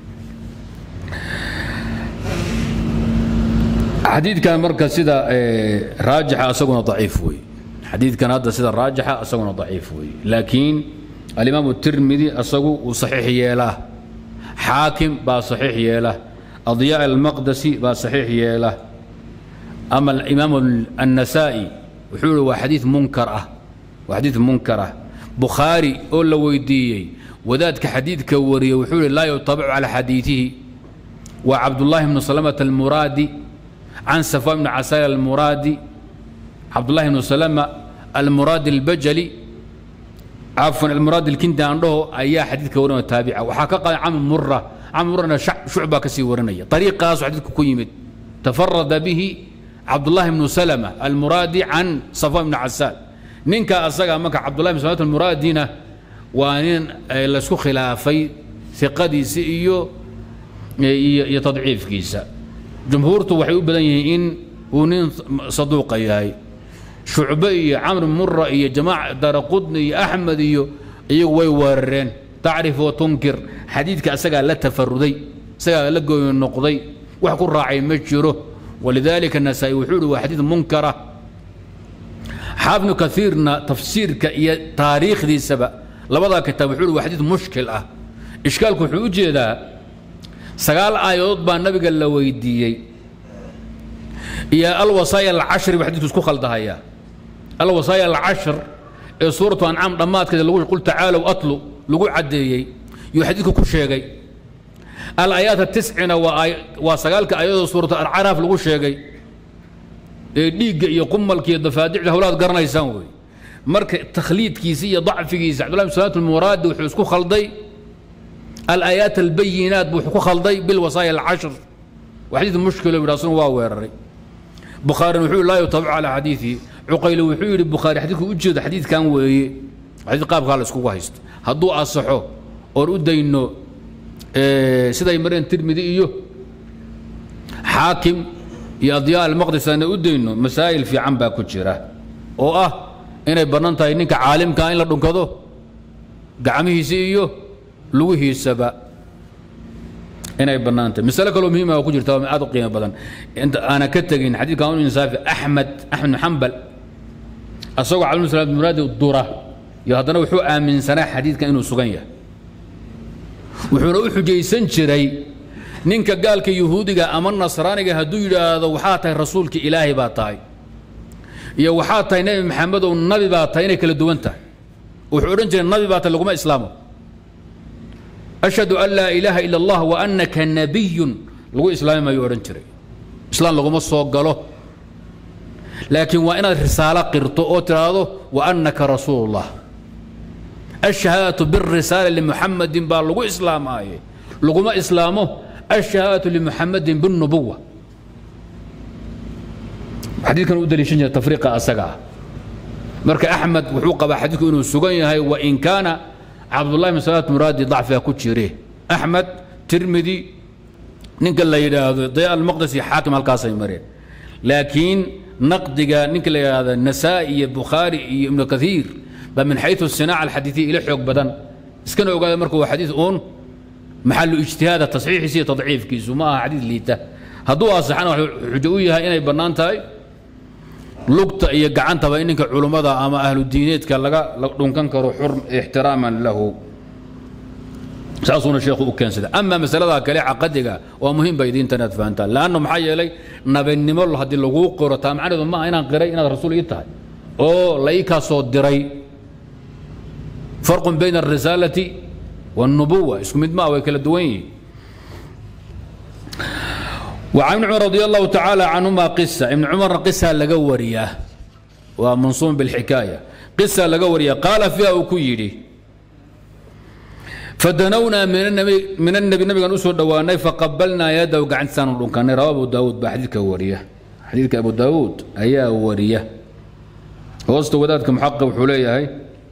xadiidkan marka sida raajixa asaguna daciif wey xadiidkan hadda sida raajixa asaguna daciif wey laakiin alimaam الtirmidi asagu uu saxiix yeelaa xaakim baa saxiix yeela adyaa almaqdasi baa saxiix yeela ama imaam النasaa'i wuxuu ihi waa xadiid munkar ah waa xadiid munkar ah bukhaari oo la weydiiyey wadaadka xadiidka wariyey wuxuu ihi laa yutabacu calى xadiiثihi waa cabdullahi bnu salamة almuraadi can safwan bn casal almuraadi cabdullahi bnu salama almuraadi albajali cafwan almuraadi alkindi aan dhaho ayaa xadiidka warinaya taabica waxaa ka qadan camr mura camr murana shucbaa ka sii warinaya ariiqaasu xadiidku ku yimid tafarada bihi cabdullahi bnu salama almuraadi can safwan bni casaal ninka asaga marka cabdullahi bn salamata almuraadina waa nin laysku khilaafay iqadiisa iyo iyo tadciifkiisa jumhuurtu waxay u badan yihiin in uu nin saduuqa yahay shucbe iyo camr mura iyo jamaac daraqudni iyo axmed iyo iyagu way weerareen tacrif wa tunkir xadiidka asagaa la tafaruday isagaa la gooyi noqday wax ku raacay ma jiro walidaalika nasaa'i wuxuu ihi waa xadiid munkara xaafnu kaiirna tafsiirka iyo taariikhdiisaba labadaa kitaab wuxuu ihi waa xadiid mushkil ah ishkaalku wuxuu u jeedaa sagaal aayadood baa nabiga la weydiiyey iyo alwasaaya alcashri buu xadidku isku khaldahaya alwasaaya alcashr ee suuratu ancaam dhammaadkeeda lagu qul tacaalow atlu lagu caddeeyey yuu xadiidku ku sheegay alaayaat atiscina waa waa sagaalka aayadoo suuratu alcaraaf lagu sheegay ee dhiigga iyo qumalka iyo dafaadicda howlaad garanaysaan wey marka takhliidkiisa iyo dacfigiisa cabdullahi bin salaat almuraadi wuxuu isku khalday الآيات البينات بو خلدي بالوصايا العشر وحديث مشكلة براسون واويرري بخاري وحول لا يتبع على حديثي عقيل وحول بخاري حديث وجد حديث كان وي حديث قاب قال اسكو هيست هدو اصحو اور ودينو إيه سيدا يمرين ترمذي ايو حاكم يا ضياء المقدس انا ودينو مسائل في عم باكو جيره او اه inay banaan tahay ninka caalimka in la dhunkado gacmihiisa iyo lugihiisaba inay bannaan tahay masale kaloo muhiima oo ku jirta oo aad u qiimo badan inta aana ka tegin xadiidka anu insaafi axmed axmed bn xambal asagoo cabdul salaam muraadi dura iyo haddana wuxuu aaminsanaa xadiidkan inuu sugan yahay wuxuuna u xujaysan jiray ninka gaalka yuhuudiga ama nasraaniga hadduu yidhaahdo waxaa tahay rasuulka ilaahay baa tahay iyo waxaa tahay nebi maxamed oo nabi baa tahay inay kala duwan tahay wuxuu odhan jiray nabi baa tahay laguma islaamo ashhadu an laa ilaaha ila allah wa annaka nabiyun lagu islaami maayuu odhan jiray islaam laguma soo galo laakiin waa inaad risaalo qirto oo tidhaahdo wa annaka rasuulullah الشهادة بالرسالة لمحمد بار لغو إسلام آية لغو ما إسلامه الشهادة لمحمد بالنبوة حديث كان أدري شنجة تفريق أسقع مرك أحمد وحوق حديث إنه سجن هاي وإن كان عبد الله بن سلامة مرادي ضعف كتشيريه أحمد ترمذي ننقل لا هذا ضياء المقدسي حاكم القاسم مرين لكن نقدق ننقل هذا النسائي بخاري ابن كثير بل من حيث الصناعة الحديثية إلى حق بدن اسكن وقال مركو حديث أون محل اجتهاد تصحيح سي تضعيف كيس وما حديث ليته هدو أصحنا حجوية إني بنان تاي لقطة إيه قعنت بإنك علماء أما أهل الدينيت كان لقا دونكن كرو حرم احتراما له saasuuna sheekhu u keensada ama masalada kale caqadiga waa muhiim ba idiinta inaad fahantaan laanna maxaa yeelay nabinimo haddii laguu qiro taa macnaheedu maaha inaan qiray inaad rasuul ii tahay oo la ii kaa soo diray farqun bayna alrisaalati والنبوة اسكو مد ما وكلا دوين وعن ابن عمر رضي الله تعالى عنهما قصة ابن عمر قصة لقورية ومنصوم بالحكاية قصة لقورية قال فيها وكيري فدنونا من النبي من النبي النبي كان اسود دواني فقبلنا يده وقعد سان كان رواه ابو داود بحديث كوريه حديث ابو داود ايا وريه وسط ودادك محقق وحوليه هاي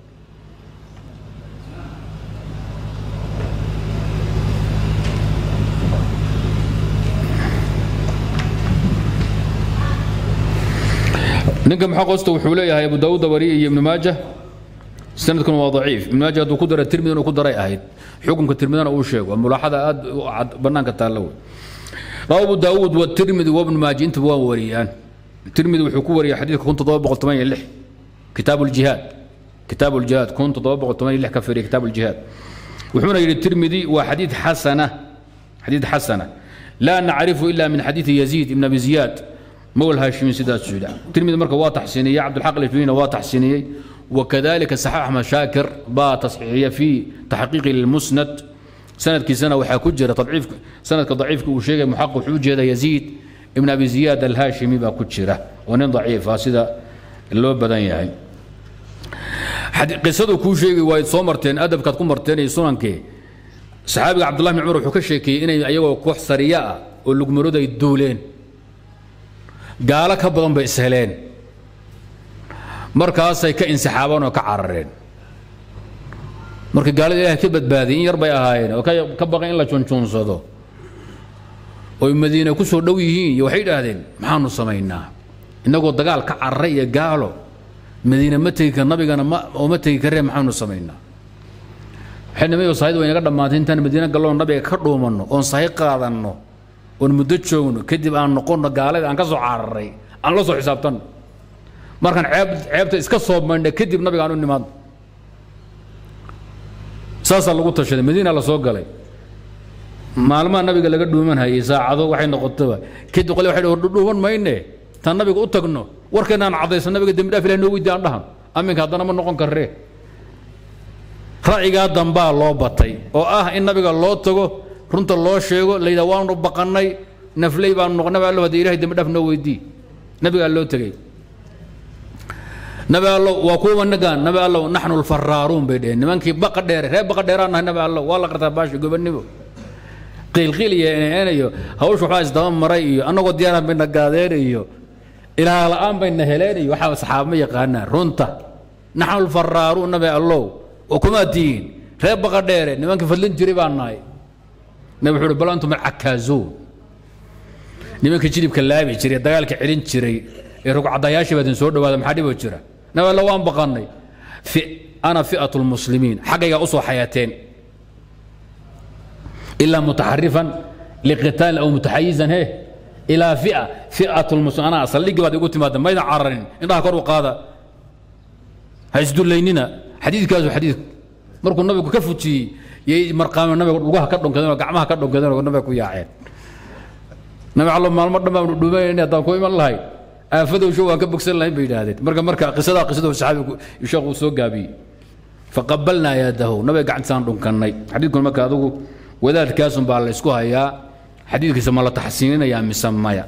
ninka maxaa qosta wuxuu leeyahay abu daawuud dabari iyo ibnu maaja sanadkuna waa daciif ibnu maaja hadduu ku dara tirmidi inuu ku daray ahayd xukunka tirmidana uu sheego mulaaxada aad cad bannaanka taalla wey rawa abu daawuud watirmidi wabnu maaja intaba waa wariyaan tirmidi wuxuu ku wariyay xadiidka kun toddoba boqol toban iyo lix kitaabu ljihaad kitaabu ljihaad kun toddoba boqol toban iyo lix ka firiya kitaabu ljihaad wuxuuna yidhi tirmidi waa xadiid xasana xadiid xasana laa nacrifu ila min xadiidi yaziid ibn abi ziyaad مول هاشمي سيدات سودا تلميذ مركه واضح سينية عبد الحق الفيني واضح سينية وكذلك صحيح أحمد شاكر با تصحيحية في تحقيق للمسند سند كي سنة وحا كجرة تضعيف سند كضعيف وشيء محقق حجة يزيد ابن أبي زياد الهاشمي با كجرة ونين ضعيف سيدا اللو بدن يعني قصته كو شيء وايد صومرتين أدب كتكون مرتين سنن كي صحابي عبد الله بن عمر وحو كشيكي إني أيوة كوح سرياء ولقمرود يدولين gaalo ka badan bay isheleen markaasay ka insixaabeen oo ka carareen marka gaalada ilahay ka badbaadiyay in yar bay ahaayeen oo ka baqeen in la junjuunsado oy madiine ku soo dhow yihiin iyo waxay idhaahdeen maxaanu samaynaa innagoo dagaal ka cararay iyo gaalo madiine ma tegi kar nabigana ma oo ma tegi kareen maxaanu samaynaa waxay nimayo sahayda way naga dhammaatay intaan madiine galloon nabiga ka dhuumanno oon sahay qaadanno oon muddo joogno kadib aan noqonno gaalada aan ka soo cararay aan la soo xisaabtanno markaan ceeb ceebta iska soo maydhna kadib nabiga aan u nimaadno saasaa lagu tashaday madiina la soo galay maalmaha nabiga laga dhuuman hayay saacado waxay noqotaba kadib qole waxay dhuuman mayne taan nabiga u tagno warkeenaan caddaysan nabiga dembi dhaaf ilahi noo weydi aan dhahan aminka haddana ma noqon karree ra'yigaa dambaa loo batay oo ah in nabiga loo tago runta loo sheego layidha waanu baqannay nafley baanu noqon nabi allo haddii ilahay dembi dhaaf noo weydii nabigaa loo tegey nabi allo waa kuwa nagaan nabi allo naxnu lfaraaruun bay dheheen nimankii baqa dheere reer baqa dheeraan nahay nabi allo waa la qartaa baashi gobannimo qiilqiil iyo eneen iyo hawsha waxbaa isdaba maray iyo annagoo diyaaraan bayna gaadeen iyo ilaah la'aan bayna heleen iyo waxaa saxaaba ma yaqaanaan runta naxnu lfaraaruun nabi allow oo kumaa tihiin reer baqa dheere nimankii fadlin jiray baan nahay nabi wuxuu uhi bal antum alcakaazuun nimanka jilibka laabi jiray dagaalka celin jiray ee rugcadayaashii baa idin soo dhawaada maxaa dhiboo jira nabi alla waan baqannay ana fi'atu lmuslimiin xaggaygaa usoo xayateen ilaa mutaxarifan liqitaal aw mutaxayizan he ilaa fi'a fi'atu lmuslim anaa saldhigii baad igu timaada maydan cararin indhaha kor u qaada ha isdullaynina xadiidkaasu xadiid markuu nabigu ka fujiyey yay marqaame nabiga lugaha ka dhunkadeen oo gacmaha ka dhunkadeen oo nabiga ku yaaceen nabi allo maalmo dhan baan dhuumanayna haddaan ku iman lahay aafadowsho waan ka bogsan lahayn bay yidhaahdeen marka marka qisadaa qisadu saxaabigu sheekhu soo gaabiyey faqabalnaa yaadahu nabiga gacantisaan dhunkannay xadiidkuna marka adigu wadaadkaasun baa la isku hayaa xadiidkiisa ma la taxsiininayaa mise maya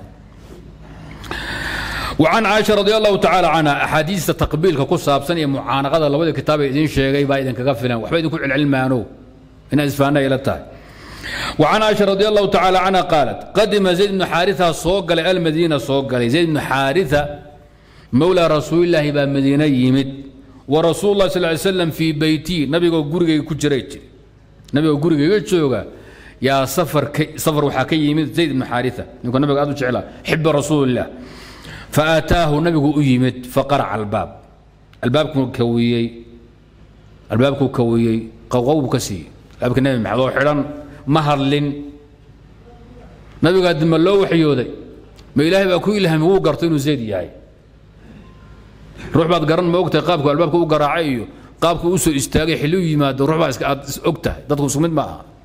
وعن عائشة رضي الله تعالى عنها أحاديث تقبيل كقصة سنة معانقة الله ودي كتاب إذن شيء با إذن كغفلا وحبا إذن كل علم مانو إن إسفانا إلى التاي وعن عائشة رضي الله تعالى عنها قالت قدم زيد بن حارثة صوق المدينة صوق زيد بن حارثة مولى رسول الله با مدينة يمد ورسول الله صلى الله عليه وسلم في بيتي نبي قرقي كجريت نبي قرقي كجوغا يا سفر كي سفر وحكي يمد زيد بن حارثة يقول نبي قادو شعلا حب رسول الله فآتاه نبي أيمت فقرع الباب الباب كويي الباب كويي قوقو كسي الباب النبي محضو حران مهرلن نبي قد ما لو وحيودي ما إلهي بقى كوي لهم هو قرطين زيد ياي روح بعد قرن ما وقت قابك الباب كو قراعي قابك وسو استاغي حلو يماد روح بعد اوقته ددكو سمد معها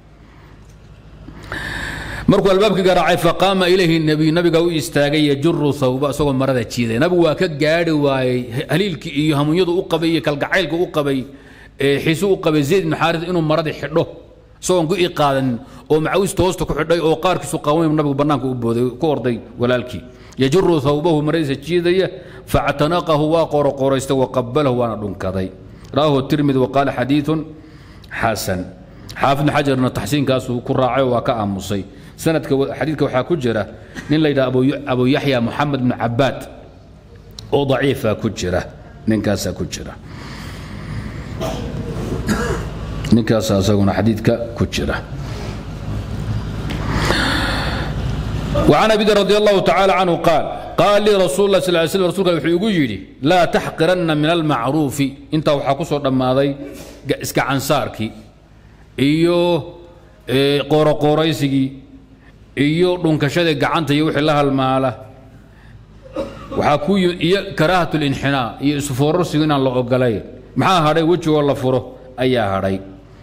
markuu albaabka garaacay faqaama ilayhi nabiy nabiga u istaagay yajuru thawba isagoo marada jiiday nabigu waa ka gaadhi waayey haliilkii iyo hamuunyadu u qabay iyo kalgacaylka u qabay xiisu u qabay zayd ibnu xaaris inuu maradii xidho isagoon ku ii qaadanin oo macawista hoosta ku xidhay oo qaarkiisu qaaway nabigu bannaanka u booday ku orday walaalkii yajuru thawbahu maradiisa jiidaya factanaqahu waa qoroqoraystay waqabalahu waana dhunkaday ra'ahu tirmidi waqaala xadiiثun xasan xaafid xajarna taxsiinkaasuu ku raacay oo waa ka aamusay sanadka xadiidka waxaa ku jira nin la yidhaha abu yaxya moxamed bnu cabaad oo daciifa ku jira ninkaasaa ku jira ninkaasa isaguna xadiidka ku jira وعن أبي ذر رضي الله تعالى عنه قال قال لي رسول الله صلى الله عليه وسلم رسولك وحuu igu yidhi لا تحقرن من المعروف intaa waxaa ku soo dhammaaday iska cansaarkii iyo qooroqooraysigii iyo dhunkashadii gacanta iyo wixii la halmaala waxaa ku iyo karaahat اlinxinaa iyo isfoorarsigu inaan la ogolayn maxaa hadhay wejigoo la furo ayaa hadhay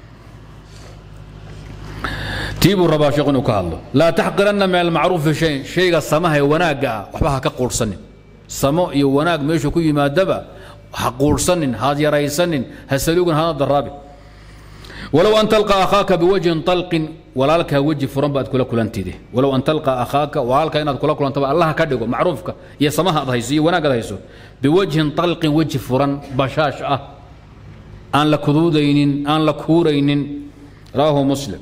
tii buu rabaa sheekh inuu ka hadlo laa taxqiranna min almacruufi shayn shayga samaha ee wanaagga ah waxba ha ka quurhsanin samo iyo wanaag meeshu ku yimaadaba ha quurhsanin haad yaraysanin ha saluugin hana daraabi walow an talqa akhaaka biwajhin talqin walaalkaa weji furan baad kula kulantide walow an talqa akhaaka walaalka inaad kula kulantaba allaha ka dhigo macruufka iyo samaha ad hayso iyo wanaag ad hayso biwajhin talqin weji furan bashaash ah aan la kuduudaynin aan la kuuraynin rawaahu muslim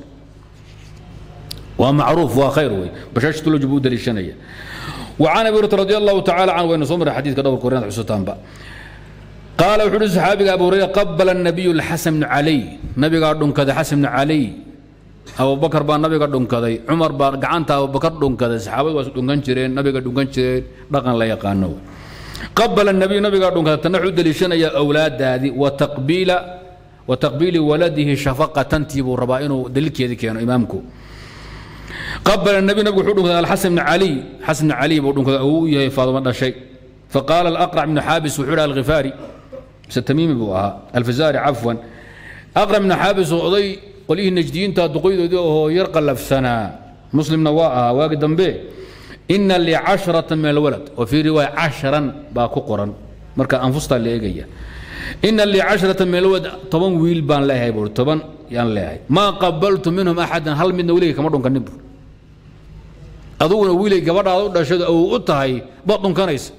waa macruuf waa khayr wey bashaashtu lojib u daliishanaya وعن ابي هريره رضي الله تعالى عنه وين صمر حديث كدور كورينا حسوتان با قال وحول صحابي ابو هريره قبل النبي الحسن بن علي نبي قال دون كذا حسن بن علي ابو بكر با نبي قال دون كذا عمر با غعنتا ابو بكر دون كذا صحابه واس دونغان جيرين نبي قال دونغان جيرين دقن لا يقانو قبل النبي نبي قال دون كذا تنحو دليشنا يا اولاد هذه وتقبيل وتقبيل ولده شفقه تنتيب ربائنه دليل كذا كانوا امامكم قبل النبي نبي وحده الحسن بن علي حسن بن علي بودن كذا او يا فاطمه شيء فقال الاقرع بن حابس وحده الغفاري ستميمي بوها الفزاري عفوا اقرع بن حابس وضي قليه النجديين تدقيد هو يرقى لفسنا مسلم نواها واقد به ان لي عشرة من الولد وفي رواية عشرا باكو قرن مركا انفستا اللي ايجيا ان لي عشرة من الولد طبعا ويل بان لا هي طبعا يان لا ما قبلت منهم احدا هل من ولي كما دون كنبر aduguna wiilay gabadhaada u dhashada ou u tahay baad dhunkanaysa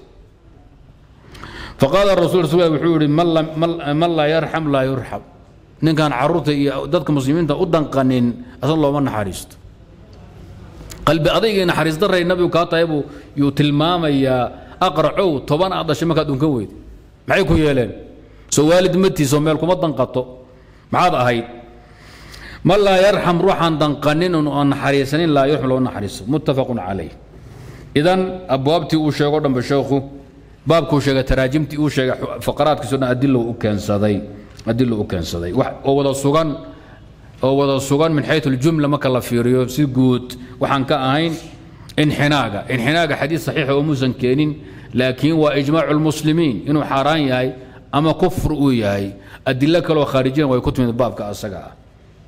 faqaala rasul rasul wuxuu yihi man laa yarxam laa yurxam ninkaan caruurta iyo dadka muslimiinta u danqanin asan looma naxariisto qalbi adayga naxariis daray nabigu kaa tahay buu yuu tilmaamayaa aqracow toban aad dhashay markaad dhunkan weyda maxay ku yeeleen soo waalid matiisoo meel kuma danqato maxaad ahayd من لا يرحم روحا دنقنين أن حريسنين لا يرحم لو نحرس متفق عليه إذن أبوابتي أوشيغو دم بشيخو باب كوشيغا تراجمتي أوشيغا فقرات كسونا أدلو أكان صدي أدلو أكان صدي ووضا سوغان ووضا سوغان من حيث الجملة ما كلا فيريو سيقوت وحان كأهين انحناقة انحناقة حديث صحيح وموسن كينين لكن وإجماع المسلمين إنه حاران ياي أما كفر وياي أدلة كلو خارجين ويكتب من الباب كأسقا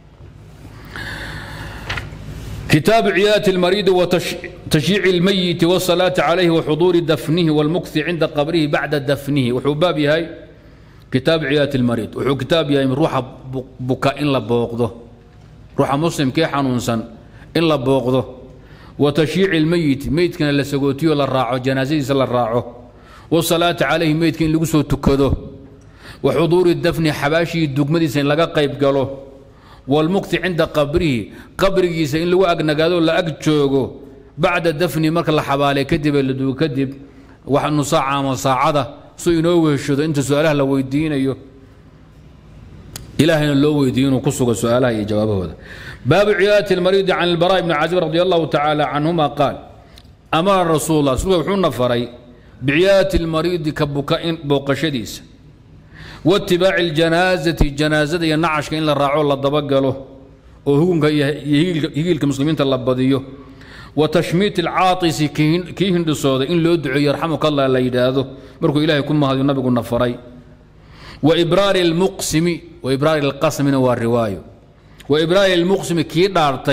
كتاب عيادة المريض وتشييع الميت والصلاة عليه وحضور دفنه والمكث عند قبره بعد دفنه وحباب هاي كتاب عيادة المريض وحو كتاب يا روح بكاء إن لبوقضه روح مسلم كي حنونسا إن لبوقضه وتشييع الميت ميت كان لسقوتي ولا راعه جنازي ولا راعه والصلاة عليه ميت كان لقسو تكده وحضور الدفن حباشي الدقمدي سين لقى قيب قالوه والمكت عند قبره قبره إن لو أجنقادو لا أجوجو بعد دفن مرك الله حبالي كذب اللي دو كذب وحنو ساعة ما ساعة سو ينوه الشد أنت سؤالها لو يدين أيوه إلهنا لو يدين وقصوا سؤالها هي جوابه هذا باب عيادة المريض عن البراء بن عازب رضي الله تعالى عنهما قال أمر رسول الله صلى الله عليه وسلم فري بعيادة المريض كبكاء بوق شديس واتباع الجنازة جنازة ينعش كإن الراعو الله ضبقله وهو يهيل كمسلمين تلبضيه وتشميت العاطس كي هند صودا إن لو دعو يرحمك الله لا يداده مركو إلهي كما هذا النبي قلنا فري وإبرار المقسم وإبرار القسم هو الرواية وإبرار المقسم كي دارتي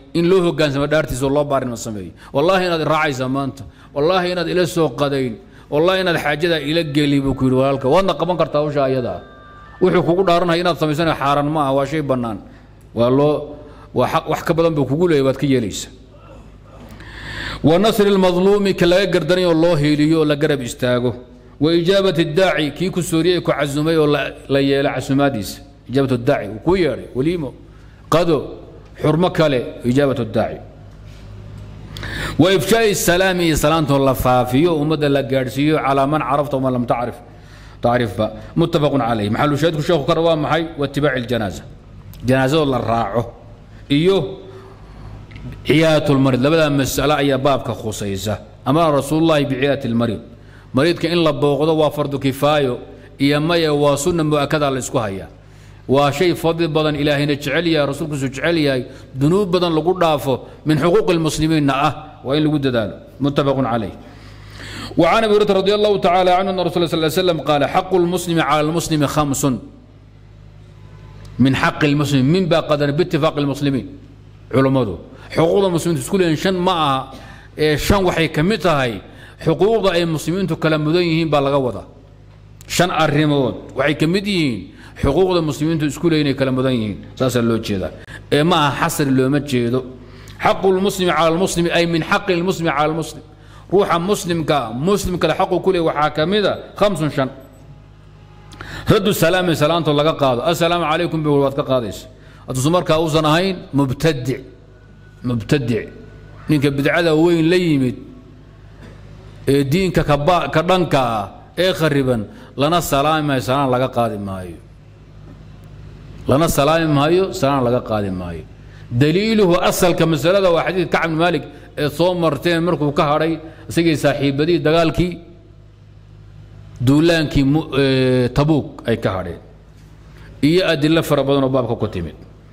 in loo hogaansamo dhaartiisa oo loo baarinimo sameeyo wallaahi inaad raacaysaa maanta wallaahi inaad ila soo qadayn wallaahi inaad xaajadaa ila geli buu ku yidhi walaalka waadna qaban kartaa hawsha ayada ah wuxuu kugu dhaaranaya inaad samaysana xaaran ma ah waa shay bannaan waa loo waa xaq wax ka badan buu kugu leeyay waad ka yeelaysa wa nasri lmadluumi ka laga gardanayoo loo hiiliyo oo la garab istaago wa ijaabati daaci kii ku sooriyey ku casumay oo la yeela casumaadiisa ijaabat daaci uu kuu yeedhay waliimo qado xurmo kale ijaabat daaci wa ifshaai salaami iyo salaantoo la faafiyo ummadda la gaadhsiiyo calaa man carafta waman lam tacrif tacrifba muttafaqun calayh maxalu shaahidku sheekhu kale waa maxay waitibaaci iljanaaza janaazadoo la raaco iyo ciyaadatu lmarid labadaa mas'alo ayaa baabka khusaysa amara rasuulullahi biciyaadati lmarid mariidka in la booqdo waa fardu kifaayo iyo maya waa sunna mu'akada la isku hayaa waa shay fadli badan ilaahayna jecel yahay rasuulkiisu jecel yahay dunuub badan lagu dhaafo min xuquuqi lmuslimiinna ah waa in lagu dadaalo muttafaqun calayh وعن ابي هريره رضي الله تعالى عنه ان رسول الله صلى الله عليه وسلم قال حق المسلم على المسلم خمس من حق المسلم من باقدر باتفاق المسلمين علماء حقوق المسلمين تقول شن معها شن وحي كمتهاي xuquuqda ay muslimiintu kala mudan yihiin baa laga wadaa shan arrimood waxay ka mid yihiin xuquuqda muslimiintu isku leeyihin ay kala mudan yihiin saasaa loo jeedaa ee ma aha xasri looma jeedo xaqu lmuslimi cala lmuslimi ay min xaqi lmuslimi cala lmuslim ruuxa muslimka muslimkale xaqu ku leey waxaa ka mid a khamsun shan raddu salaami salaantoo laga qaado assalaamu calaykum bi waad ka qaadaysa hadduusan markaa uusan ahayn mubtadic mubtadic ninka bidcada weyn la yimid ee diinka ka dhanka ah ee khariban lana salaami maayo salaan laga qaadi maayo lana salaami maayo salaan laga qaadi maayo daliiluhu asalka masalada waa xadiidka kacb bin maalik ee soo marteen markuu ka hadhay isagii saaxiibadii dagaalkii duulaankii tabuuk ay ka hadheen iyo adilo fara badan oo baabka ku timid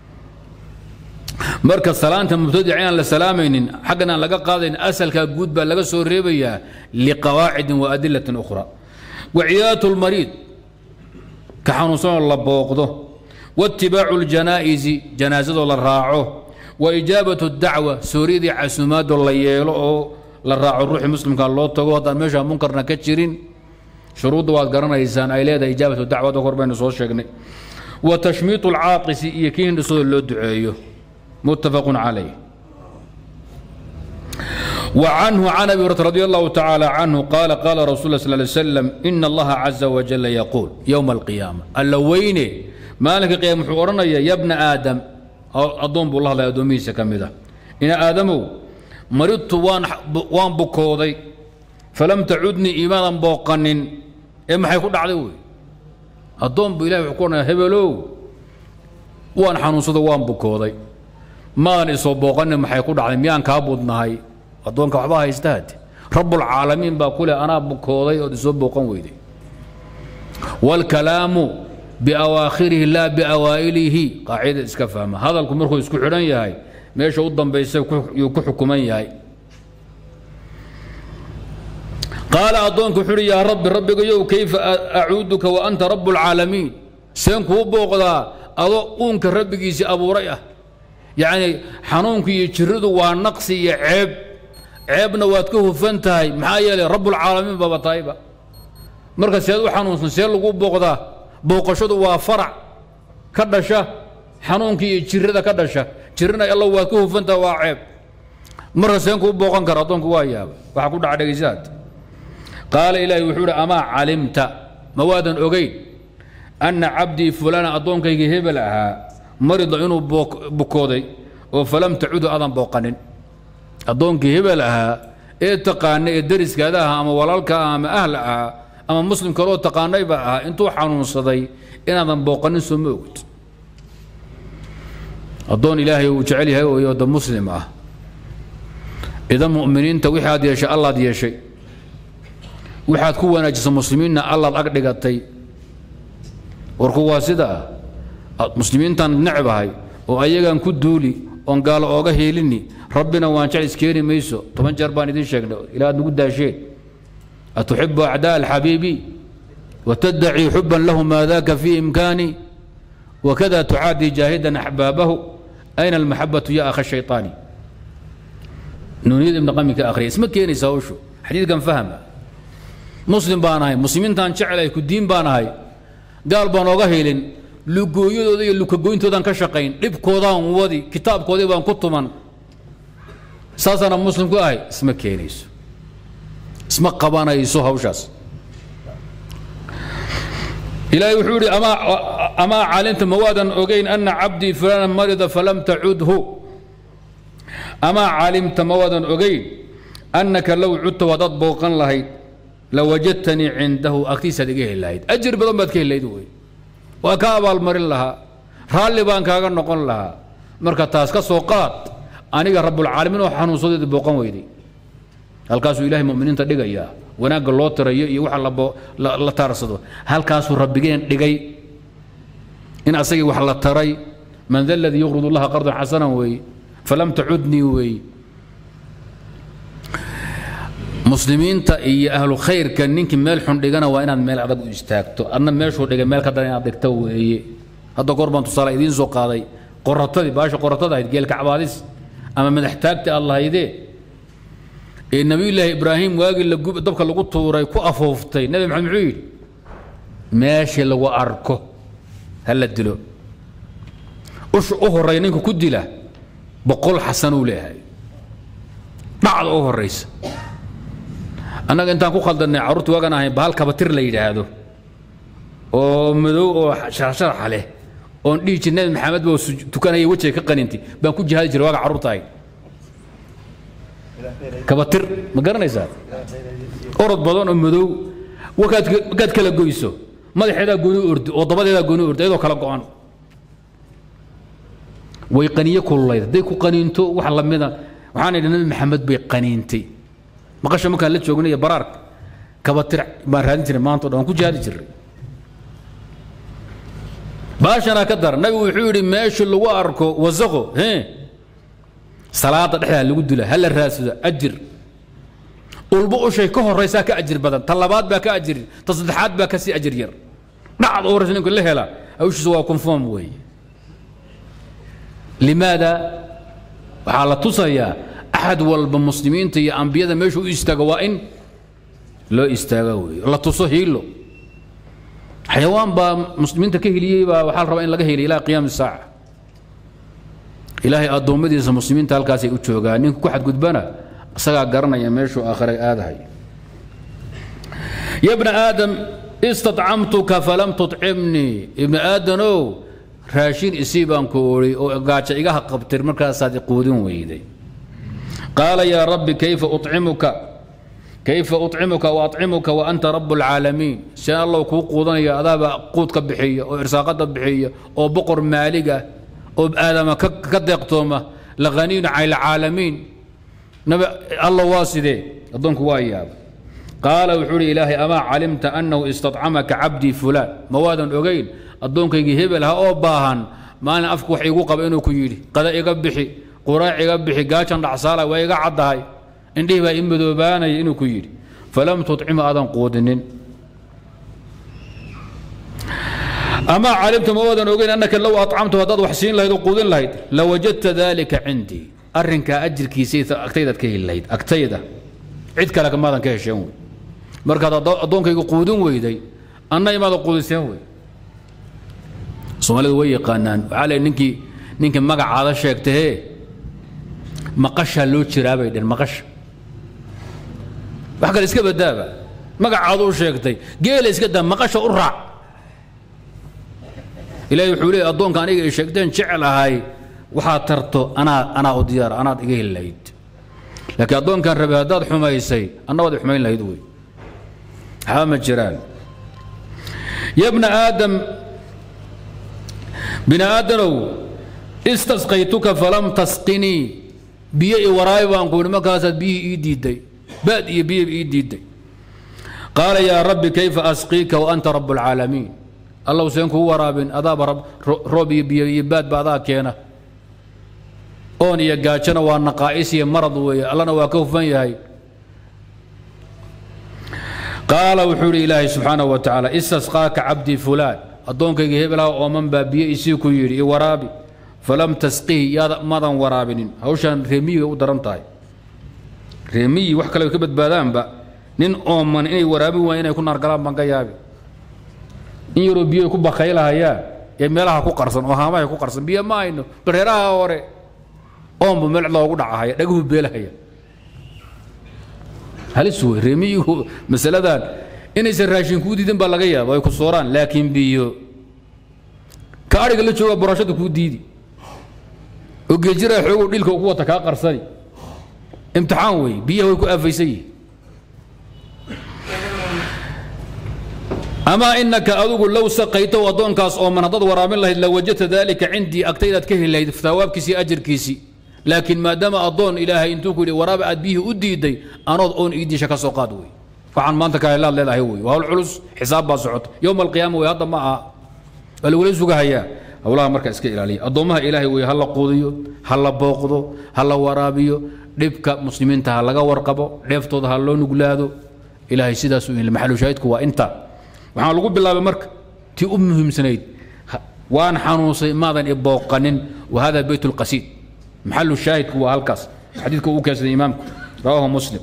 marka salaanta mubtadica inaan la salaamaynin xaggan aan laga qaadayn asalkaa guud baa laga soo reebayaa liqawaacidin wa adilatin ukhra wa ciyaadatu lmariid ka xanuunsanoo la booqdo waitibaacu ljanaa'isi janaazadoo la raaco wa ijaabatu dacwa sooriyadii casumaadoo la yeelo oo la raaco ruuxii muslimka loo tago haddaan meesha munkarna ka jirin shuruudda waad garanaysaan ay leedahay ijaabatu dacwada hor baynu soo sheegnay wa tashmiitu alcaaqisi iyo kii hindhisooda loo duceeyo متفق عليه وعنه عن ابي هريره رضي الله تعالى عنه قال قال رسول الله صلى الله عليه وسلم ان الله عز وجل يقول يوم القيامه اللوين مالك قيام حورنا يا ابن ادم اظن بالله لا ادميس كمده ان ادم مرضت وان وان بكودي فلم تعدني ايمانا بوقنن اما maxay ku dhacday wey adoon bu ilaahay wuxuu ku oranaya hebelow waan xanuunsada waan bukooday maan isoo booqanin maxay ku dhacday miyaan kaa budnahay addoonka waxba haysta hade rabbulcaalamiin baa ku leh anaa bukooday ood isoo booqan weyday waalkalaamu biawaakhirihi laa biawaa'ilihi qaacida iska fahma hadalku markuu isku xidhan yahay meesha u dambaysa yuu ku xukuman yahay qaala addoonku wuxuu uhi yaa rabbi rabbigayow kayfa acuuduka wa anta rabu lcaalamiin seen kuu booqdaa adoo uunka rabbigiisii abuuray ah yacni xanuunku iyo jiradu waa naqsi iyo ceeb ceebna waad ka hufan tahay maxaa yeelay rabbulcaalamiin baaba tahayba marka seed u xanuunsan see lagu booqdaa booqashadu waa farac ka dhasha xanuunka iyo jirada ka dhasha jirana alla waad ka hufan tahay waa ceeb marka seen kuu booqan kara addoonku waa yaaba waxaa ku dhaca dhegaysaad qaala ilaahi wuxuu uhi amaa calimta ma waadan ogeyn anna cabdii fulana addoonkayga hebel ahaa marida inuu bukooday oo falam tacudu adan booqanin addoonkii hebel ahaa ee taqaana ee dariskaada ahaa ama walaalka ah ama ahla ahaa ama muslim kaloo taqaanayba ahaa intuu xanuunsaday inaadan booqanin soo ma ogid addoon ilaahay uu jecel yahay oo da muslim ah idan mu'miniinta wixii aad yeeshay allaad yeeshay waxaad ku wanaajisa muslimiinna allaad ag dhigatay warku waa sida ah muslimiintaan necbahay oo ayagaan ku duuli oon gaalo ooga heelini rabbina waan jecel iskeeni mayso toban jeer baan idiin sheegnay ilaa aad nagu daasheen atuxibu acdaa alxabiibi watadacii xuban lahu maa daka fii imkaani wakada tucaadii jaahidan axbaabahu ayna almaxabatu ya akha shayطaani nuuniyada ibn qami ka akhriya isma keenaysa hawshu xadiidkan fahma muslim baan ahay muslimiintaan jecelahay ku diin baan ahay gaal baan oga helin lugooyadooda iyo lukagoyntoodaan ka shaqayn dhibkoodaan wadi kitaabkoodii baan ku tuman saasaana muslim ku ahay isma keenayso isma qabanayso hawshaas ilaahay wuxuu yidhi amaa calimta mawaadan ogayn ana cabdii fulana marida falam tacudhu amaa calimta mawaadan ogayn annaka low cudta wadaad booqan lahayd lawajadtanii cindahu agtiisaad iga heli lahayd ajir badan baad ka heli lahayd wey waa ka abaalmarin lahaa raalli baan kaaga noqon lahaa marka taas ka soo qaad aniga rabbulcaalamiin oo xanuunsadeeda booqan weyday halkaasuu ilahay muminiinta dhigayaa wanaagga loo tirayo iyo waxa la taarsado halkaasuu rabbigeen dhigay in asagii wax la taray man da ladii yuqrid allaha qardan xasanan weeye falam tacudnii weeye muslimiinta iyo ahlu khayrka ninkii meel xun dhigana waa inaad meel adag u istaagto adna meeshuu dhigay meel ka daran inaad dhigto weeye hadda goor baan tusaale idiin soo qaaday qoratadii baasha qoratada ahayd geelkacbaadis ama madaxtaagta aad lahaydee ee nabiyullaahi ibraahim waagii dabka lagu tuuray ku afooftay nabi maxamed muxuu yidhi meeshii lagu arko ha la dilo usha u horreeya ninka ku dila boqol xasanuu leeyahay dhacda u horraysa annaga intaan ku khaldannay carruurta waagan ahayn bahal kabatir la yidhaahdo oo madow oo sharaxsharaxa leh oon dhihi jir nabi maxamed baa tukanaya wejiga ka qanintay baan ku jihaadi jiray waaga carruurta ahayd kabatir ma garanaysaa orod badan oo madow wakaad markaad kala goyso madaxeedaa gooni ordi oo dabadeedaa gooni ordi iyadoo kala go-an way qaniyo kululayd hadday ku qaniinto wax lamida waxaan idhi nabi maxamed bay qaniintay maqasha markaan la joognay iyo baraarka kabatir baan raadin jiray maanta o dhan waan ku jihaadi jiray baashanaa ka dar nabigu wuxuu yidhi meesha lagu arko wasaqo hee salaada dhexdaa lagu dila ha la raadsado ajir ulba ushay ka horaysaa ka ajir badan ta labaad baa ka ajir ta saddexaad baa kasii ajir yar dhacda u horaysa ninku la hela hawshiisa waa conform weeye limaada waxaa la tusayaa axad walba muslimiinta iyo ambiyada meeshu u istaago waa in loo istaaga weeye la tuso hiilo xayawaan baa muslimiinta ka heliyey baa waxaa la rabaa in laga heliya ilaa qiyaami saaca ilaahay addoommadiisa muslimiinta halkaasay u joogaan ninka ku xadgudbana isagaa garanaya meeshuu aakhiray aadahay ya bna aadam istacamtuka falam tucimnii ibna aadanow raashin isii baan ku odhi oo gaajo igaha qabtir markaasaad iquudin weyday qaala yaa rabbi kayfa ucimuka kayfa ucimuka waacmuka wa anta rabu اlcaalamiin seen allow kuu quudanaya adaaba quudka bixiya oo irsaaqada bixiya oo boqor maaliga oo aadama ka deeqtooma lahaniyun cala alcaalamiin alla waa sidee addoonku waa yaaba qaala wuxuu uhi ilaahay amaa calimta annahu istacamaka cabdii fulaan ma waadan ogayn addoonkaygii hebel ha oo baahan maalin afku wax iigu qaba inuu ku yidhi qada iga bixi quraac iga bixi gaajan dhacsaala waa iga caddahay indhihii baa i madoobaanaya inuu ku yidhi falam tucimu aadan quudinin amaa calimta ma waadan ogeyn annaka low acamtu haddaad wax siin lahayd oo quudin lahayd lawajadta dalika cindii arrinkaa ajirkiisa agtaydaad ka heli lahayd agtayda cid kale kamaadan ka hesheen wey markaad addoonkayga quudin weyday anna imaada quudiseen wey soomaalidu way yaqaanaan waxaa le ninkii ninkii magacaada sheegtahee maqashaa loo jiraa bay dheen maqasha wax kale iska badaaba magacaadu u sheegtay geela iska daa maqasha u raac ilaahay wuxuu leeyay addoonka aniga ay sheegteen jecelahay waxaad tarto anaa anaa u diyaara anaad iga heli lahayd laakiin addoonkan rabay haddaad xumaysay anna waad i xumayn lahayd wey waxba ma jiraan ya bna aadam bini aadanow istasqaytuka falam tasqinii biyo i waraabi baan ku yidhi markaasaad biyihii ii diidday baad iyo biyo ii diidday qaala yaa rabbi kayfa asqiika wa anta rabb alcaalamiin allow seen kuu waraabin adaaba roob iyo biyo iyo baadba adaa keena oon iyo gaajona waa naqaa'is iyo marad weeye allana waa ka hufan yahay qaala wuxuu idhi ilaahay subxaanahu wa tacaala istasqaaka cabdii fulaan addoonkayga hebelaha ooman baa biyo isii ku yidhi i waraabi falam tasqihi yaada madan waraabinin hawshaan reemiyiga u daran tahay reemiyi wax kale ka badbaadaanba nin ooman inay waraabin waayeen inay ku naargalaan baan ka yaabi in yaroo biyo ku bakaylahayaan ee meelaha ku qarsan oo haamaha ku qarsan biyo ma hayno bareeraha hore oonba meel loogu dhacahaya dhaguhu beelahaya halis wey reemiyigu masaladan inaysan raashin kuu diidin baa laga yaaba ay ku sooraan laakiin biyo ka adhiga la jooga burashada kuu diidi oo geejira xoogow dhilka ku wata kaa qarsani imtixaan wey biyaha way ku aafaysan yihin amaa inaka adugu low saqaytow addoonkaas ooman haddaad waraabin lahayd la wajadta daalika cindii agtaydaad ka heli lahayd thawaabkiisii ajarkiisii laakiin maadaama addoon ilaahay intuu ku yidhi waraaba aad biyihii u diiday anood oon iidiisha ka soo qaad wey waxaan maanta ka helaad leedahay wey waa hawl culus xisaab baa socota yowma alqiyaama wey hadda ma aha waa lagula sugahayaa howlaha marka iska ilaaliya addoommaha ilaahay wey ha la quudiyo ha la booqdo ha la waraabiyo dhibka muslimiinta ha laga warqabo dheeftooda ha loo nuglaado ilaahay sidaasuu yidhi maxalushaahidku waa intaa waxaa lagu bilaabay marka tii u muhiimsanayd waan xanuunsay maadan ibooqanin wahada beyt lqasiid maxalu shaahidku waa halkaas xadiidka uu keensaday imaamku rawahu muslim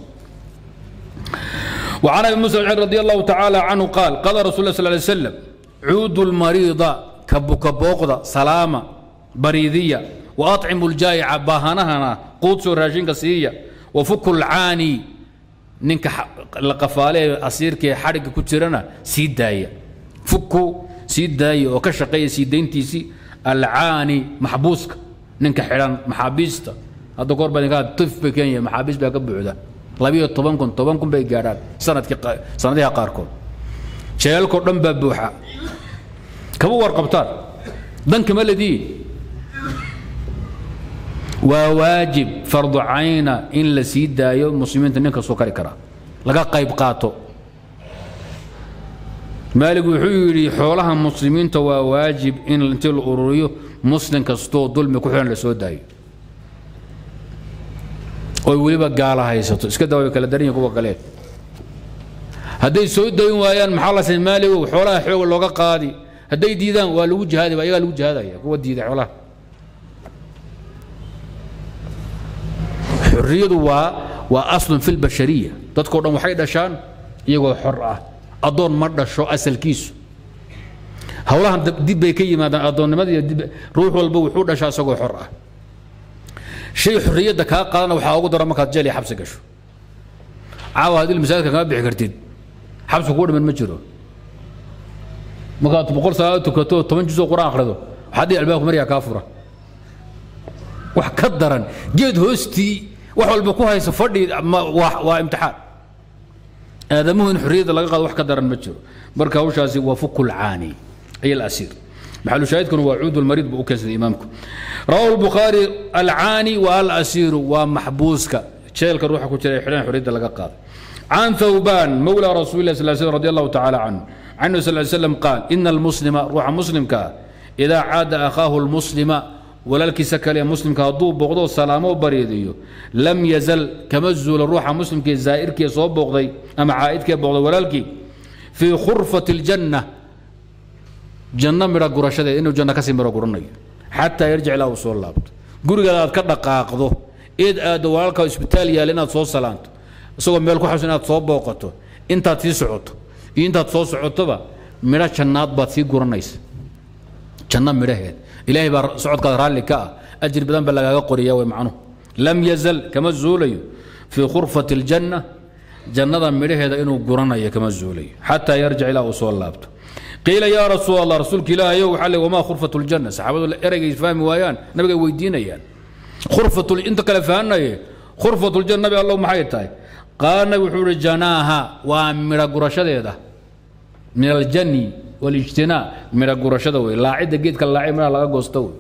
وعن ابي موسى رضي الله تعالى عنه قال قال رسول الله صلى الله عليه وسلم عود المريض كبك بوقضة سلامة بريدية وأطعم الجائع باهنهنا قوت راجين قصية وفك العاني ninka la qafaale asiirkee xadhigga ku jirana sii daaya fuku sii daaya oo ka shaqeeya sii dayntiisii alcaani maxbuuska ninka xidhan maxaabiista hadda goor baa tif bay kenya maxaabiis baa ka buuxda labiyo toban kun toban kun bay gaadhaan sanadkii sanadiha qaarkood jeelkoo dhan baa buuxa kama warqabtaan dankama lediin waa waajib fardu cayna in la sii daayo muslimiinta nin kastoo kari karaa laga qayb qaato maalig wuxuu yidhi xoolaha muslimiinta waa waajib in intii la ururiyo muslim kastoo dulmi ku xihan la soo daayo oy weliba gaala haysato iska daa way kala daran yihin kuwa kale hadday soo dayn waayaan maxaa la say maaligow xoolaha xooga looga qaadi hadday diidaan waa lagu jihaadi ayagaa lagu jihaadaya kuwa diida xoolaha xurriyadu waa waa aslun fi lbashariya dadkao dhan waxay dhashaan iyagoo xor ah addoon ma dhasho asalkiisu howlahan dib bay ka yimaadaan addoonnimada dib ruux walba wuxuu dhashaa isagoo xor ah shay xorriyadda kaa qaadana waxaa ugu dara markaad jeel iyo xabsi gasho caawa haddii masaajidka kama bixi kartid xabsi kugu dhiman ma jiro markaad boqol salaado tukato toban juzoo qur-aan akhrido waxaad dhihi albaabka maryaa kaa fura wax ka daran geed hoostii wax walba ku haysa fadhi waa imtixaan aadamuhu in xorriyadda laga qaado wax ka daran ma jiro marka hawshaasi waa fuku lcaani ay alasiir maxalu shaahidkuna waa cuud lmariid buu u keensaday imaamku rawahu lbukhaari alcaani wa alasiiru waa maxbuuska jeelka ruuxa ku jira xidhan xorriyadda laga qaado عن ثوبان مولى رسول الله صلى الله عليه وسلم رضي الله تعالى عنه عنه صلى الله عليه وسلم قال إن المسلم روح مسلم كا إذا عاد أخاه المسلم walaalkiisa kale muslimka hadduu booqdo salaamo bariidiyo lam yazal kama zuula ruuxa muslimkee zaa'irkee soo booqday ama caa'idkee booqday walaalkii fii khurfati aljanna janno midha gurashadeed inuu janno kasii midho guranayo xataa yarjic ilaa uu soo laabto gurigaada aad ka dhaqaaqdo eed aaddo walaalka isbitaal yaal inaad soo salaanto isagoo meel ku xabsan inaad soo booqato intaad sii socoto iyo intaad soo socotoba midho jannaad baad sii guranaysa janno midhaheed ilaahay baa socodkaada raalli ka ah ajir badan baa lagaaga qoriya way macnuhu lam yazal kama zuulayo fii khurfati aljanna jannada midhaheeda inuu guranayo kama zuulayo xataa yarjic ilaa uu soo laabto qiila yaa rasuul allah rasuulka ilaahayow waxaa le wamaa khurfatu ljanna saxaabadu ereygay fahmi waayaan nabigay weydiinayaan khurfatu inta kale fahanaye khurfatu ljanna nabi allow maxay tahay qaala nabi wuxuu ihi janaaha waa midha gurashadeeda min aljani walijtinaa midha gurashada wey laacidda geedka laaci midhaha laga goosto wey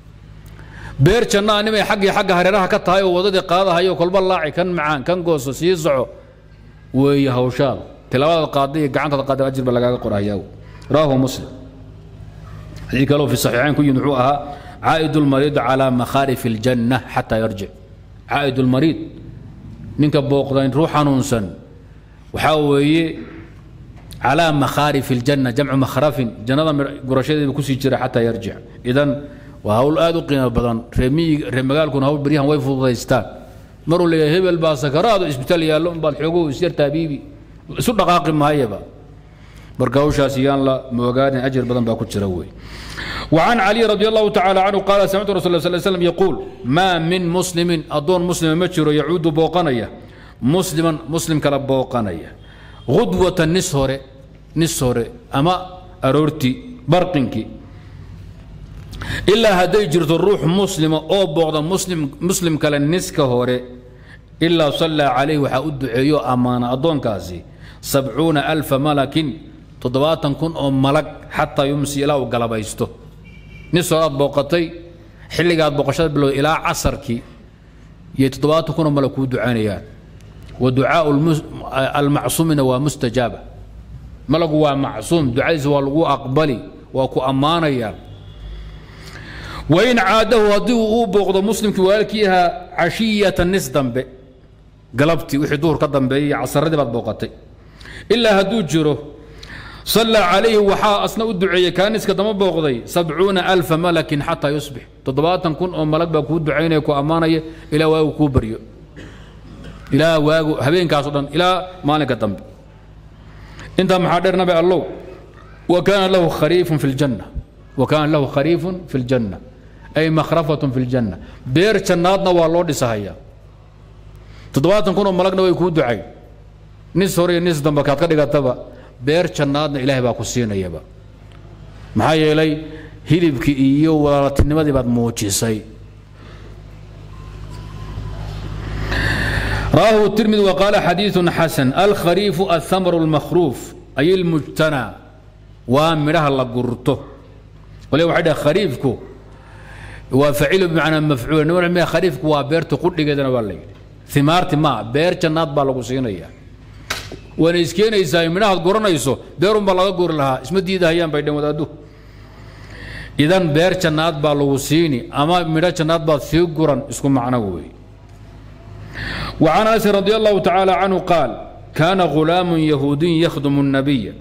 beer jannaa nimay xaggii xagga hareeraha ka tahay oo wadadii qaadahayo kolba laaci kan macaan kan gooso sii soco weeye hawshaada tilaabadaad qaadda iyo gacantaad qaadda ajir ba lagaaga qorahayaa rawaahu muslim xadiid kaloo fi saxiixayn ku yimid wuxuu ahaa caa'id lmariid calaa makhaarifi aljanna xataa yarjic caa'id lmariid ninka booqdayn ruux xanuunsan waxaa weeye calaa makhaarifi aljanna jamcu makhrafin jannada gurashadeeda kusii jira xataa yarjic idan waa hawl aad u qiimo badan reer magaalkuna hawl beryahan way fududaystaan maruu leeyahay hebel baa sakaraado isbitaal yaallo unbaad xoogow isyar taabiibi isu dhaqaaqi maayaba marka hawshaas yaan la moogaanin ajir badan baa ku jira wey وعن علي رضي الله تعالى عنه قال سمعت رسول الله صلى الله عليه وسلم يقول ما من مسلم أدون مسلم مجر يعود بوقنية مسلما مسلم كلا بوقنية غدوة نسهر نسهر أما أرورتي برقنكي إلا هدي جرت الروح مسلمة أو بغض مسلم مسلم كلا نسكة هوري إلا صلى عليه وحاود عيو أمانة أدون كاسي سبعون ألف ملك تضباطا كن أو ملك حتى يمسي إلى وقلبيسته نسو أد بوقتي حلق أد بوقشات بلو إلى عصرك يتضباطا كن ملك ودعانيات ودعاء المس... المعصومين ومستجابة ملك هو معصوم دعاء والغو أقبلي وكو أمانيا وإن عاده هديه أو بوقض مسلم كوالكيها عشية النس دنبي قلبتي وحي دور كدنبي عصر دي بوقتي إلا هدو جرو صلى عليه وحا أصنع الدعية كان اسك دم بوقضي سبعون ألف ملك حتى يصبح تضباطا كن أو ملك بكو دعيني كو أمانية إلى واو كوبريو إلى واو هبين كاسودان إلى مالك دنبي انت محاضر نبي الله وكان له خريف في الجنة وكان له خريف في الجنة أي مخرفة في الجنة بير جناتنا والله دسهيا تضباطا كنوا ملقنا ويكون دعي نس هوري نس دم كات كدغا تبا بير جناتنا إلهي با كسينيا با maxaa yeelay hilibkii iyo walaaltinimadii baad muujisay رواه الترمذي وقال حديث حسن الخريف الثمر المخروف أي المجتنى ومرها الله قرته ولو واحد خريفكو وفعيل بمعنى مفعول نوع ما خريفك وبيرت قد كذا والله ثمارتي ما بير جنات بالغ سينيا وانا اسكين ايساي منها قرنيسو بيرم بالغ قر لها اسم ديدا هيان بيدن ودادو اذا بير جنات بالغ سيني اما ميرا جنات با سي قرن اسكو معنى وي وعن انس رضي الله تعالى عنه قال كان غلام يهودي يخدم النبي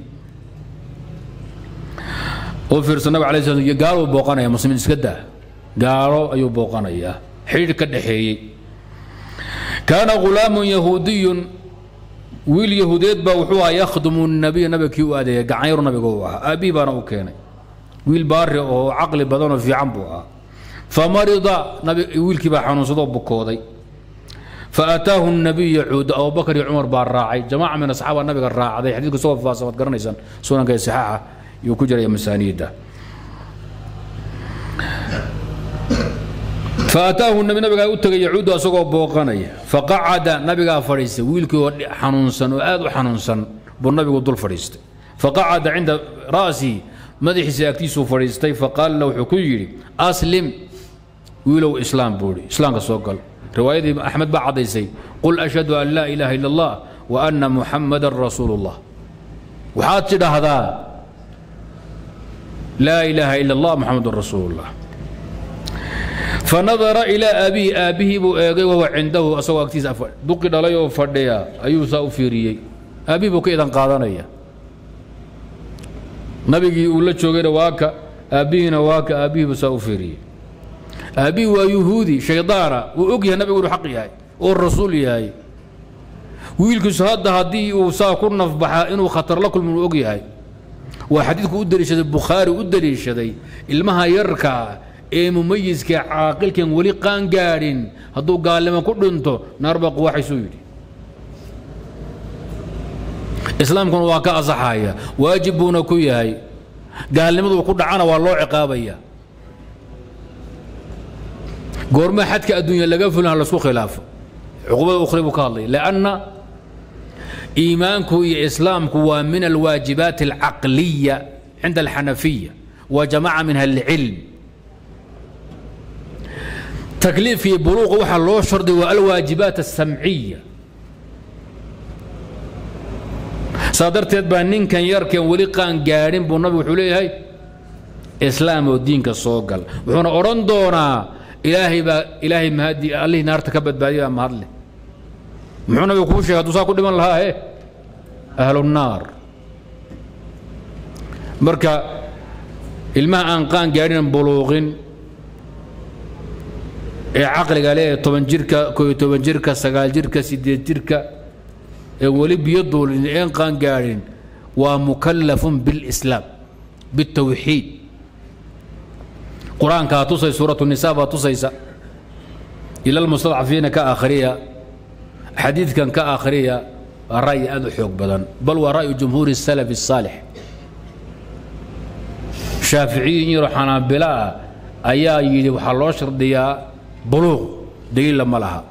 oo fiirsan nabi alayhi salaam gaalo booqanaya muslimiin iska daa gaalo ayuu booqanaya xidhiir ka dhaxeeyey kaana ghulaamun yahuudiyun wiil yahuudeed baa wuxuu ahaa yakhdumu nabiya nabiga kii u adeeya gacanyaru nabiga uu ahaa aabihi baana u keenay wiil baari oo caqli badan oo fiican buu ahaa famarida nabi wiilkii baa xanuunsadoo bukooday فأتاه النبي يعود أبو بكر عمر بار راعي جماعة من أصحاب النبي الراعي حديث سوى فاصفة قرنيسان سونا كي صحاحة yuu ku jiraya masaaniidda faataahu nabi nabigaa u tegay yacuudu asagoo booqanaya faqacada nabigaa fadhiistay wiilkii oo xanuunsan oo aad u xanuunsan buu nabigu dul fadhiistay faqacada cinda ra'sihi madaxiisa agtiisuu fadhiistay faqaala la wuxuu ku yidhi aslim wiilow islaam buu ihi islaamka soo gal riwaayadii axmed baa caddaysay qul ashhadu an laa ilaaha ila allah wa anna muxamadan rasuulu llah waxaad tidhaahdaa لا إله إلا الله محمد رسول الله فنظر إلى أبيه أبيه بو إيغي وهو عنده أسوى أكتيس أفر دقي دليو فرديا أيو ساو فيريي أبي بو كيدان قادانيا نبي يقول لك شوغير واكا أبينا واكا أبيه بساو فيريي أبي ويهودي شيطارة وأقيا نبي يقول حقي هاي والرسول هاي ويلكس هذا هدي وسا كنا في بحا إنه خطر لكم من أقيا هاي waa xadiidku u daliishaday bukhaari u daliishaday ilmaha yarka ee mumayiska caaqilkan weli qaan gaadhin hadduu gaalnimo ku dhinto naarba quwaxaysuu yidhi islaamkuna waa ka asaxaya waajib buuna ku yahay gaalnimadu ku dhacana waa loo ciqaabaya goorma xadka adduunya laga fulin ha laisku khilaafo cuqubada ukhri buu ka hadlay lanna إيمانك إسلامك ومن الواجبات العقلية عند الحنفية وجماعة منها العلم تكليف في بلوغ وحى الله شرط والواجبات السمعية صادرت يدبا نين كان يركن ولي قان قارن بو النبي وحولي هاي إسلام ودين كالصوقل وحونا أورندونا إلهي با إلهي مهدي الله نار تكبت بادي ما هدلي muxuu nabigu kuu sheegay hadduu saa ku dhiman lahaa he ahlunaar marka ilmaha aan qaan gaadhinan buluuqin ee caqliga leh ee toban jirka kooyo toban jirka sagaal jirka sideed jirka ee weli biyo duulin een qaan gaadhin waa mukallafun bilislaam bitawxiid qur-aankaa tusay suuratu nisaa baa tusaysa ila almustadcafiina ka akhriya xadiidkan ka akhriya waa ra'yi aad u xoog badan bal waa ra'yu jumhuuri الsalaf الsaalix shaaficiyiin yaro xanaabila ah ayaa yidhi waxaa loo shardiyaa buluuq daliilla ma laha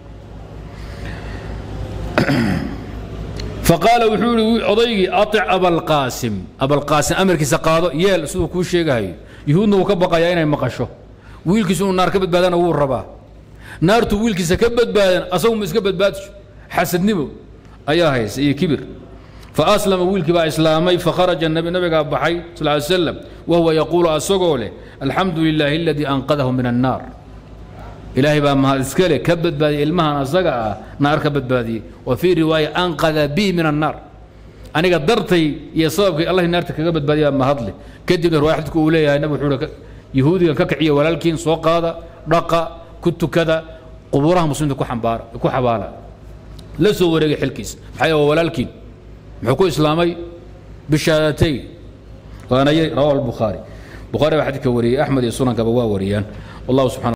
faqaala wuxuu yihi odaygii aic abalqaasim abalqaasim amarkiisa qaado yeel siduu kuu sheegahayo yuhuudna wuu ka baqayaa inay maqasho wiilkiisu inuu naar ka badbaadana wuu rabaa naartu wiilkiisa ka badbaadan asagu ma iska badbaadisho xasadnimo ayaa haysa iyo kibir faaslama wiilkii baa islaamay fakharaja nabigaa baxay sal ly slam wahuwa yaquulu asagoo leh alxamdu lilaahi aladii anqadahu min annaar ilaahay baa mahad iska leh ka badbaadiyey ilmahan asaga ah naar ka badbaadiyey wa fii riwaaya anqada bii min annaar aniga dartay iyo sababkii allah naarta kaga badbaadiya mahadle kadibna riwaya xadidku uu leeyahay nabig wuxuu yahuudigan ka kiciya walaalkiin soo qaada dhaqa ku tukada qubuuraha muslimiinta ku xambaara ku xabaala la soo wareegay xilkiisa maxaa yeele waa walaalkiin muxuu ku islaamay bishaadatayn waana rawahu albukhaari bukhaari baa xadidka wariyey axmed iyo sunankaba waa wariyaan wallahu subxana